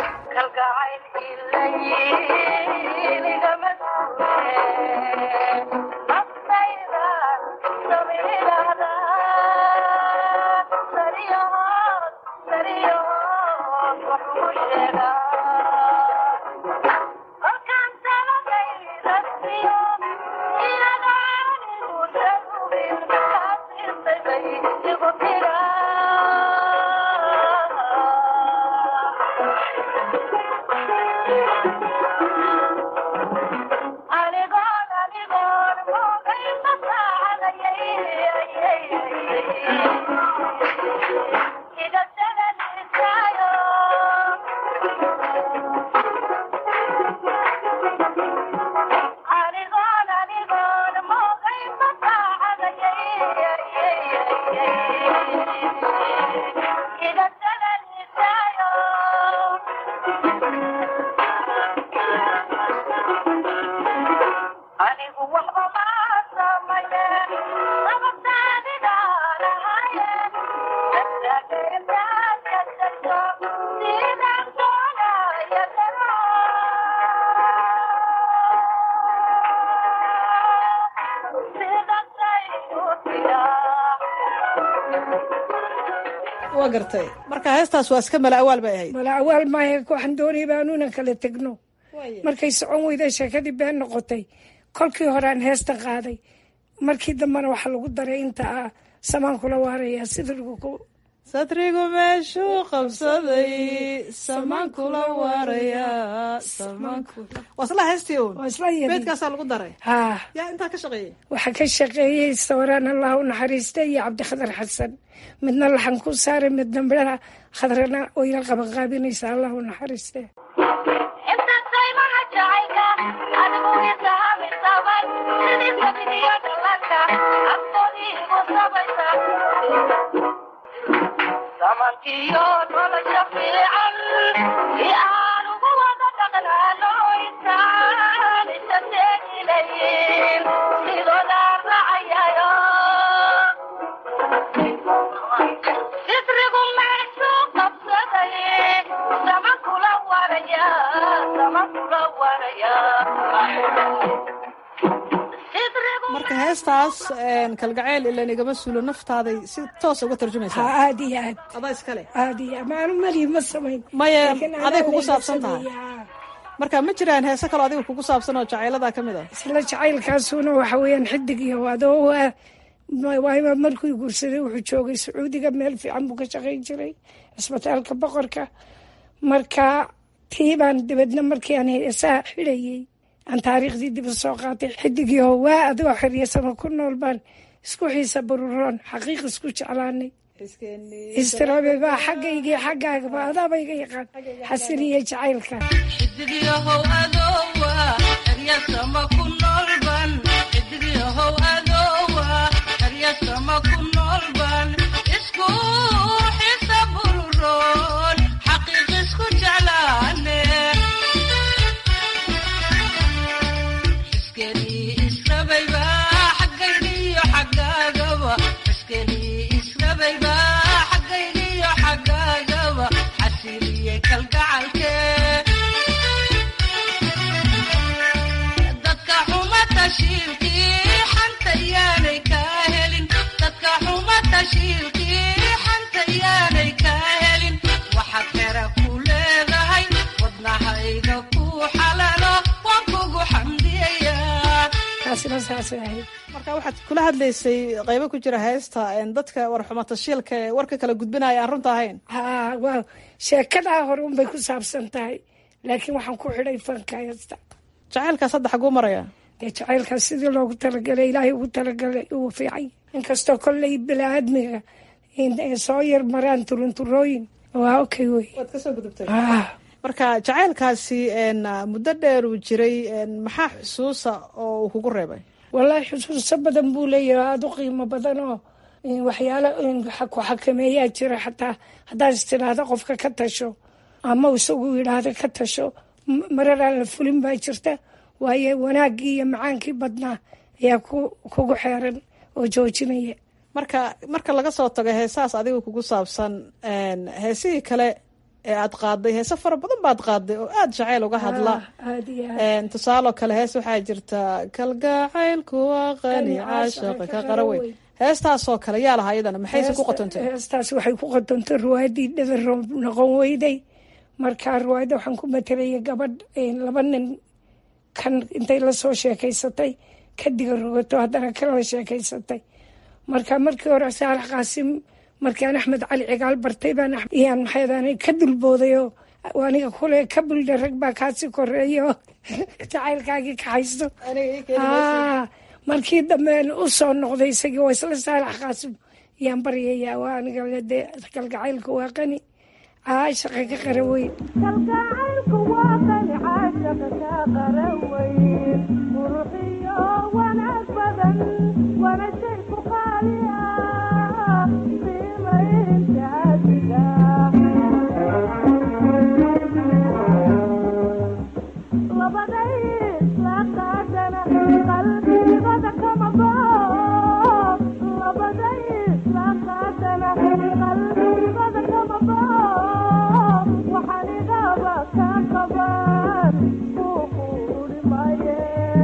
waa gartay marka heestaas waa iska mala awaal bay ahayd mala awaal maahe waxaan doonaya baanuunan kala tegno markay socon weyday sheekadii been noqotay kolkii horean heesta qaaday markii dambena waxaa lagu daray inta ah samaan kula waaraya sida satrigu meeshuu qabsaday samaan kula waaraya waa isla heystii uun beedkaasaa lagu daray haa yaa intaa ka shaqeeyay waxaa ka shaqeeyey sawiraan allah u naxariista iyo cabdikhadar xasan midna laxan ku saaray midna midhaha khadrana oyla qabanqaabinaysa allah u naxariiste samankiyo nolosha fiican si aan ugu wada dhaqnaano intaan isa teegilayn sidoodaan racayayo sitrigu meeshuu qabsaday sama kula waraya sama kula waraya marka heestaas kalgacayl ilan igama suulo naftaaday si toos uga tarjumaysaa haa aad iyo aad adaa iskale aad iyo maanu mali ma samayn maya Laakiin anaa aday kugu layga saabsan tahay sameeyaa. marka ma jiraan heese kaloo adiga kugu saabsan oo jacayladaa ka mid ah isla jacaylkaasuna waxa weeyaan xidig iyo adoo waa waa markuu guursaday wuxuu joogay sacuudiga meel fiican buu ka shaqayn jiray cisbitaalka boqorka marka tii baan dibadna markii aan heesaha xidhayey aan taariikhdii dib u soo qaatay xidigii oo waa adigoo xiryasama ku nool baan isku xiisa baruroon xaqiiq isku jeclaanay istiraabe baa xaggaygii xaggaagaba adaaba iga yaqaan xasiniya jacaylka xidigyahow adowa eryasama ku noolban xidigyahow adowa eryasama ku noolban isku xisa bururoon xaqiiq isku jeclaane xiskenii israbayba xaggaygiyo xaggaagaba xiskenii israbayba xaggaygiyo xaggaagaba xasiliye kalgacalkee dadka xuma tashiilkii xanta yaanay kaa helin dadka xuma tashiilkii xanta yaanay kaa helin waxaad xera ku leedahay wadnahayga ku xalalo waan kugu xamdiyayaa taasina saasay ahayd marka waxaad kula hadlaysay qaybo ku jira heesta een, dadka warxuma tashiilka ee warka kala gudbinaya aan runta ahayn haa waa sheekadaa hore unbay ku saabsan tahay laakiin waxaan ku xidhay fanka heesta jacaylkaas hadda xaguu maraya dee jacaylkaas sidii loogu talagalay ilaahay ugu talagalay uu fiicay inkastoo kolley bini-aadmiga in ay soo yar maraan turunturooyin waa okay wey waad kasoo gudubtay Ah. marka jacaylkaasi een, muddo dheer uu jiray een, maxaa xusuusa oo uu kugu reebay wallaahi xusuuso badan buu leeyahay aada u qiimo badan oo in waxyaalo in waxa ku xakameeyaa jira xataa haddaad istidhaahdo qofka ka tasho ama isagu yidhaahdo ka tasho m- marar aan la fulin baa jirta waayo wanaaggii iyo macaankii badnaa ayaa ku kugu xeeran oo joojinaya marka marka laga soo tago heesahaas adiga kugu saabsan een, heesihii kale ee aad qaaday heese fara badan baad qaaday oo aada jacayl uga hadla aada iyo aad Een, tusaaloo kale hees waxaa jirta kalgacaylku waa qani caashaqa ka qaraweyn heestaasoo kale yaa lahaa iyadana maxayse ku qotontay heestaas waxay ku qotontay ruwaadii dhadaro noqon weyday marka ruwaadda waxaan ku matelaya gabadh een, laba nin kan intay la soo sheekaysatay ka diga rogato haddana kala sheekaysatay marka markii hore saalax qaasim markaan axmed cali cigaal bartay baan ax- iyaan maxaydaan ka dulbooday oo aniga kule ka buldha rag baa kaasi koreeya oo jacaylkaagii ka haysto Aa, markii dambe u soo noqday isagii waa isla saalax qaasim yaan baryayaa waa aniga dee kalgacaylka waa qani caashaqa ka qara weyn kalgacaylku waa qani caashaqa ka qaraweyn quruxiyo wanaag badan wana shay ku qaaliya qiimaynta adiga labaday isla qaadana qalbigada kama bao labaday isla qaadana qalbigada kama bao waxaan igaba ka qaban kuu quuri maye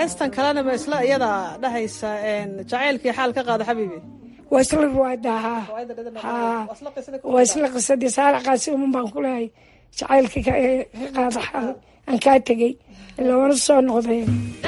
heestan kalena ma isla iyada dhahaysa jacaylkii xaal ka qaada xabiibi waa isla ruwaada haa haa waa isla qisadii saara qaasiman baan ku lehay jacaylkii ka qaada xaal aan kaa tegey ilaa wana soo noqday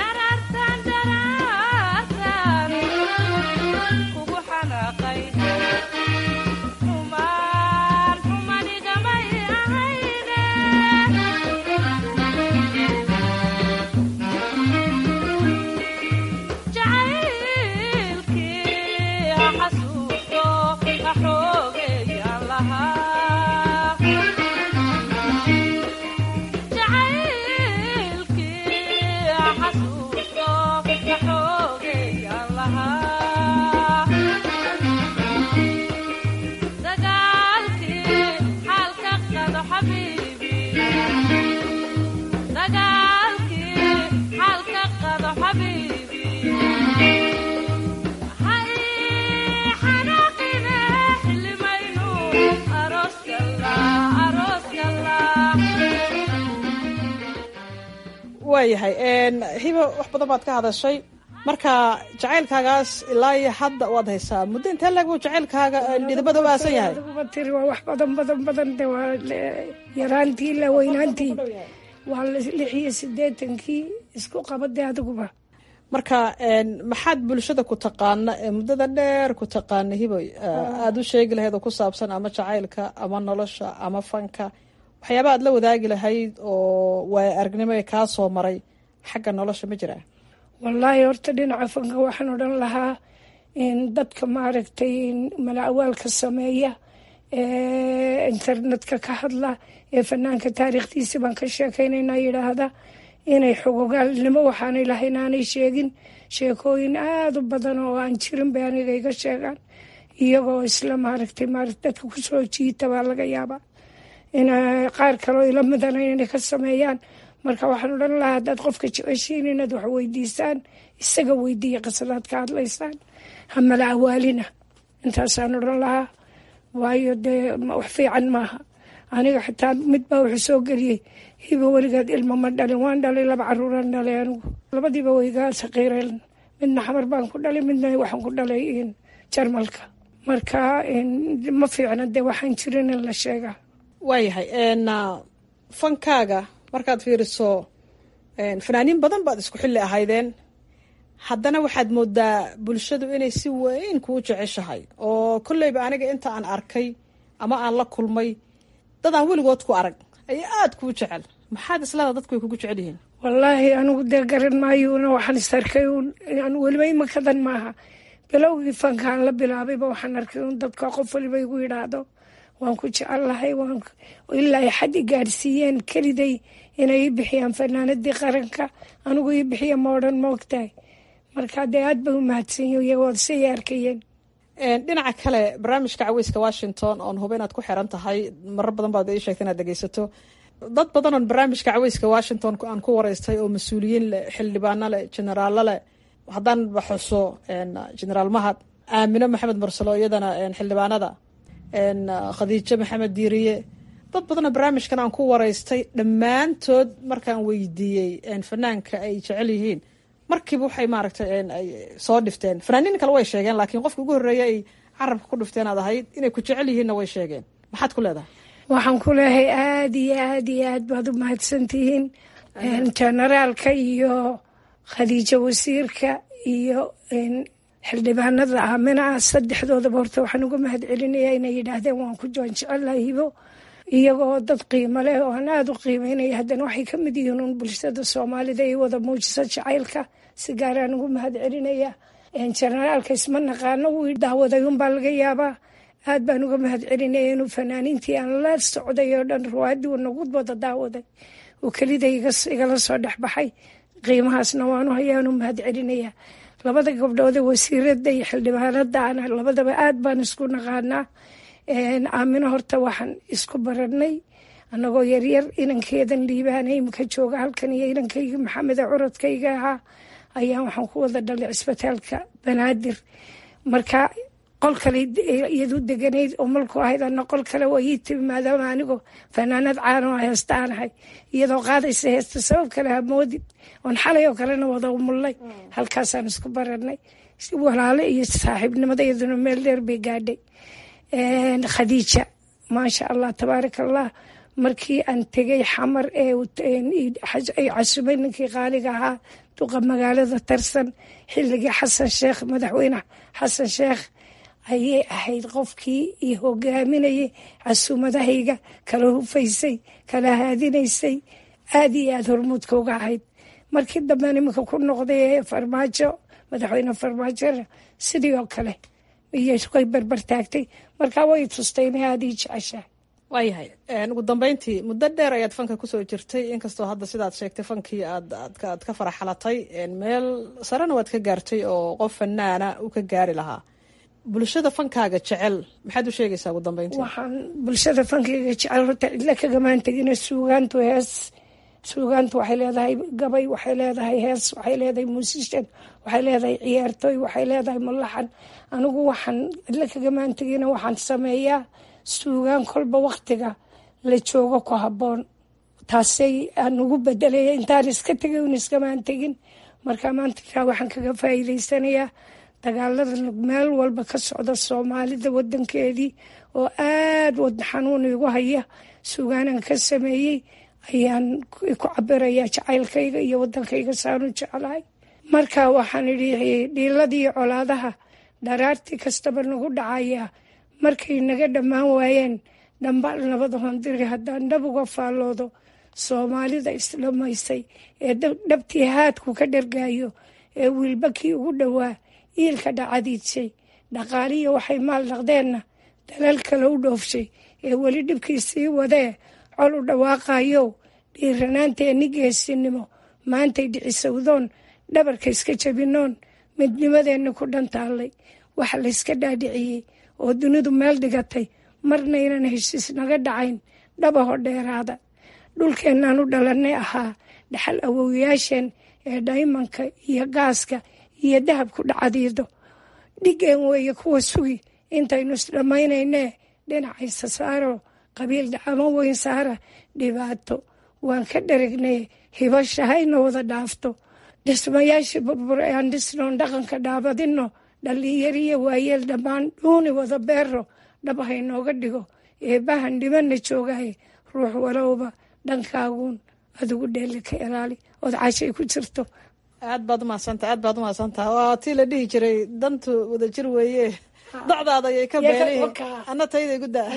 waayahay hiba wax badan baad ka hadashay marka jacaylkaagaas ilaa iyo hadda waad haysaa muddo intee lag buu jacaylkaaga dhidibada u aasan yahay Adiguma tiri waa wax badan badan badan de waa le- yaraantii ilaa weynaantii waa lix iyo sideetankii isku qabade adiguba marka maxaad bulshada ku taqaana ee muddada dheer ku taqaana hiboy aada u sheegi lahayd oo ku saabsan ama jacaylka ama nolosha ama fanka waxyaaba aad la wadaagi lahayd oo waaya aragnimo ee kaa soo maray xagga nolosha ma jiraa wallaahi horta dhinaca fanka waxaan odhan lahaa in dadka maaragtay mala'awaalka sameeya ee internetka ka hadla ee fanaanka taariikhdiisi baan ka sheekaynayna yidhaahda inay xogogaalnimo waxaanay lahayn aanay sheegin sheekooyin aada u badan oo aan jirin bay aniga iga sheegaan iyagoo isla maaragtay maaragt dadka kusoo jiita baa laga yaabaa in qaar kaleo ila midana inay ka sameeyaan marka waxaan odhan lahaa haddaad qofka jeceshiin inaad wax weydiisaan isaga weydiiya qisadaad ka hadlaysaan hamala awaalina intaasaan odhan lahaa waayo dee wax fiican maaha aniga xitaa mid baa wuxuu soo geliyey hiba weligeed ilmo ma dhalin waan dhalay laba caruuraan dhalay anigu labadiiba waygaa saqiireen midna xamar baan ku dhalay midna waxaan ku dhalay jarmalka marka ma fiicna dee waxaan jirin in la sheegaa waayahay fankaaga markaad fiiriso fanaaniin badan baad isku xilli ahaydeen haddana waxaad moodaa bulshadu inay si weyn kuu jeceshahay oo kolleyba aniga inta aan arkay ama aan la kulmay dad aan weligood ku arag ayaa aada kuu jecel maxaad islada dadku way kugu jecel yihiin wallaahi anigu dee garan maayuuna waxaan is arkay un weliba imakadan maaha bilowgii fankaan la bilaabayba waxaan arkay un dadka qof waliba igu yidhaahdo waan ku jecellahay waan ilaa ay xad i gaadhsiiyeen keliday inay ii bixiyaan fanaanadii qaranka anigu ii bixiya ma odhan ma ogtahay marka dee aad bay u mahadsanyi iyagood say arkayeen dhinaca kale barnaamijka caweyska washington oon huba inaad ku xiran tahay marar badan baad ii sheegtay inaad dhegeysato dad badan oon barnaamijka caweyska washington aan ku wareystay oo mas-uuliyiin leh xildhibaano leh jenaraalo leh haddaan baxuso jenaraal mahad aamino maxamed mursalo iyadana xildhibaanada khadiijo maxamed diiriye dad badanoo barnaamijkan aan ku wareystay dhammaantood markaan weydiiyey fanaanka ay jecel yihiin markiiba waxay maaragtay soo dhifteen fanaaniin kale way sheegeen laakiin qofka ugu horreeya ay carabka ku dhifteen aad ahayd inay ku jecel yihiinna way sheegeen maxaad ku leedahay waxaan ku leehay aada iyo aada iyo aad baad u mahadsantihiin jenaraalka iyo khadiijo wasiirka iyo xildhibaanada aamina ah saddexdoodaba horta waxaan uga mahad celinayaa inay yidhaahdeen waan ku joon jecelahay hibo iyagoo dad qiimo leh oo aan aada u qiimeynaya haddana waxay ka mid yihiin un bulshada soomaalida iyo wada muujisa jacaylka si gaaraan ugu mahad celinaya jenaraalka isma naqaano wii daawaday unbaa laga yaabaa aad baan uga mahad celinaya inuu fanaaniintii aan la socday oo dhan ruwaadii uu nagu wada daawaday uu kelida igala soo dhexbaxay qiimahaasna waanu hayaanu mahad celinaya labada gabdhoode wasiirada iyo xildhibaanada ana labadaba aad baan isku naqaanaa aamino horta waxaan isku baranay anagoo yaryar inankeedan liibaana imika jooga halkan iyo inankayga maxameda curadkayga ahaa ayaa waxaan ku wada dhalay cisbitaalka banaadir marka qol kale iyadu deganayd oo malku ahayd ana qol kale waa ii timi maadaama anigoo fanaanad caanoo heesta aan ahay iyadoo qaadaysa heesta sabab kale ha moodin oon xalay oo kalena wada umullay halkaasaan isku baranay walaale iyo saaxiibnimada iyaduna meel dheer bay gaadhay khadiija maasha allah tabaaraka allah markii aan tegay xamar ee ay casubay ninkii qaaliga ahaa duqa magaalada tarsan xilligii xasan sheekh madaxweyne xasan sheekh ayay ahayd qofkii iyo hogaaminayay casuumadahayga kala hufaysay kala haadinaysay aada iyo aada hormuudka uga ahayd markii dambe iminka ku noqday farmaajo madaxweyne farmaajona sidii oo kale iyoy barbar taagtay markaa way tustay inay aada ii jeceshahay waayahay ugu dambeyntii muddo dheer ayaad fanka kusoo jirtay inkastoo hadda sidaad sheegtay fankii aad aad ka faraxalatay meel sarena waad ka gaartay oo qof fanaana u ka gaari lahaa bulshada fankaaga jecel maxaad u sheegaysaa ugu dambeyntii waxaan bulshada fankayga jecel horta cidla kagamaan tegina suugaantu hees suugaantu waxay leedahay gabay waxay leedahay hees waxay leedahay muusishan waxay leedahay ciyaartooy waxay leedahay mulaxan anigu waxaan cidla kagamaan tegina waxaan sameeyaa suugaan kolba waktiga la joogo ku habboon taasay aan ugu bedelaya intaan iska tegay un iskamaan tegin marka maanta waxaan kaga faa'iidaysanayaa dagaalada meel walba ka socda soomaalida wadankeedii oo aada wadna xanuun igu haya suugaanaan ka sameeyey ayaan ku cabirayaa jacaylkayga iyo wadankayga saanu jeclahay marka waxaan idhi dhiiladii colaadaha dharaartii kastaba nagu dhacaya markay naga dhammaan waayeen dhambaal nabada hondiri haddaan dhab uga faalloodo soomaalida isdhamaysay ee dhabtii haadku ka dhargaayo ee wiilbakii ugu dhowaa iilka dhacadiidshay dhaqaaliya waxay maal dhaqdeenna dalal kale u dhoofshay ee weli dhibkii sii wadee col u dhawaaqayo dhiiranaanteenni geesinimo maantay dhicisowdoon dhabarka iska jabinoon midnimadeenna ku dhantaallay waxa layska dhaadhiciyey oo dunidu meel dhigatay marna ynan heshiis naga dhacayn dhabaho dheeraada dhulkeennaan u dhalannay ahaa dhaxal awowyaasheen ee dhaymanka iyo gaaska iyo dahabku dhacadiido dhigeen weeye kuwa sugi intaynu isdhammaynaynee dhinacaysa saaro qabiil dhacamo weyn saara dhibaato waan ka dharagnay hibashahayna wada dhaafto dhismayaashii burbur ee aan dhisnoon dhaqanka dhaabadino dhallinyariyo waayeel dhammaan dhuuni wada beero dhab haynooga dhigo eebbahan dhibana joogahay ruux walowba dhankaaguun adigu dheeli ka ilaali ood cashay ku jirto aad baad umahadsanta aad baad umahadsanta waa tii la dhihi jiray dantu wadajir weeye docdaada ayay ka beelihiin ana tayda igu daa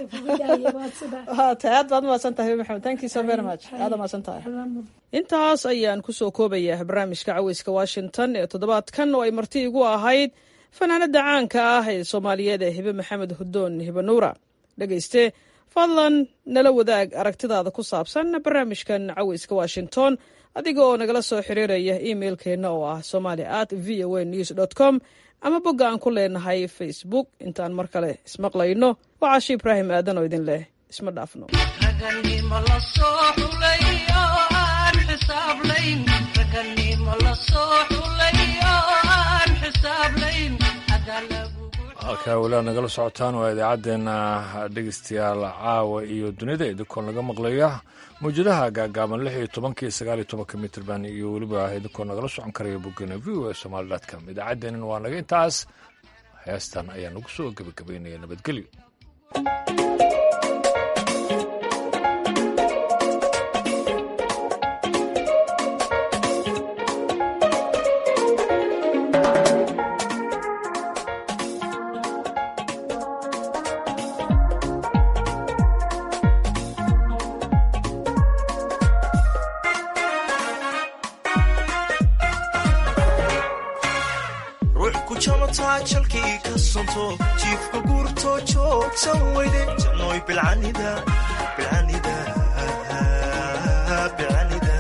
ta aad baad umahadsantahay maxamed thank you so very much aad umahadsantahay intaas ayaan kusoo koobayaa barnaamijka caweyska washington ee toddobaadkan oo ay marti igu ahayd fanaanada caanka ah ee soomaaliyeed ee hibe maxamed hudoon hibe nuura dhegeyste fadlan nala wadaag aragtidaada ku saabsan barnaamijkan caweyska washington adiga oo nagala soo xiriiraya imailkeenna oo ah somali at v o a news dot com ama bogga aan ku leenahay facebook intaan mar kale ismaqlayno waa caashi ibraahim aadan oo idin leh isma dhaafno halkaa walaa nagala socotaan waa idaacaddeenna dhegeystayaal caawa iyo dunida idinkoon laga maqlaya mawjadaha gaagaaban lix iyo tobankii sagaal iyo tobanka mitrban iyo weliba idinkoon nagala socon karaya boggana v o a somaali dotcom idaacaddeennan waa naga intaas heestan ayaa nagu soo gebagabaynaya nabadgelyo jalkii ka sonto jiifka guurtoo joogsan weyde jannoy bilcanida bilcanida bilcanida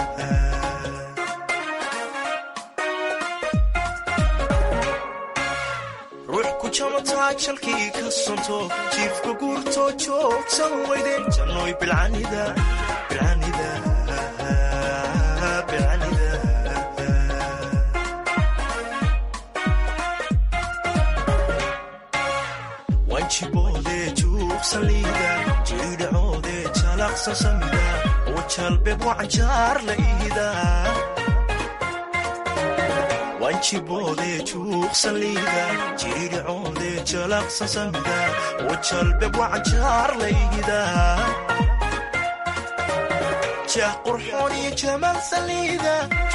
ruux ku jamataa jalkii ka sonto jiifka guurtoo joogsan weyde jannoy bilcanida bilcanida bilcanida jalaqsan samida wajalbeeb wacanjaar la ihidaa wanjiboode juuqsan liida jiidhicoode jalaqsan samida wajalbeeb wacanjaar la ihidaa jah qurxoon iyo jamaal saliida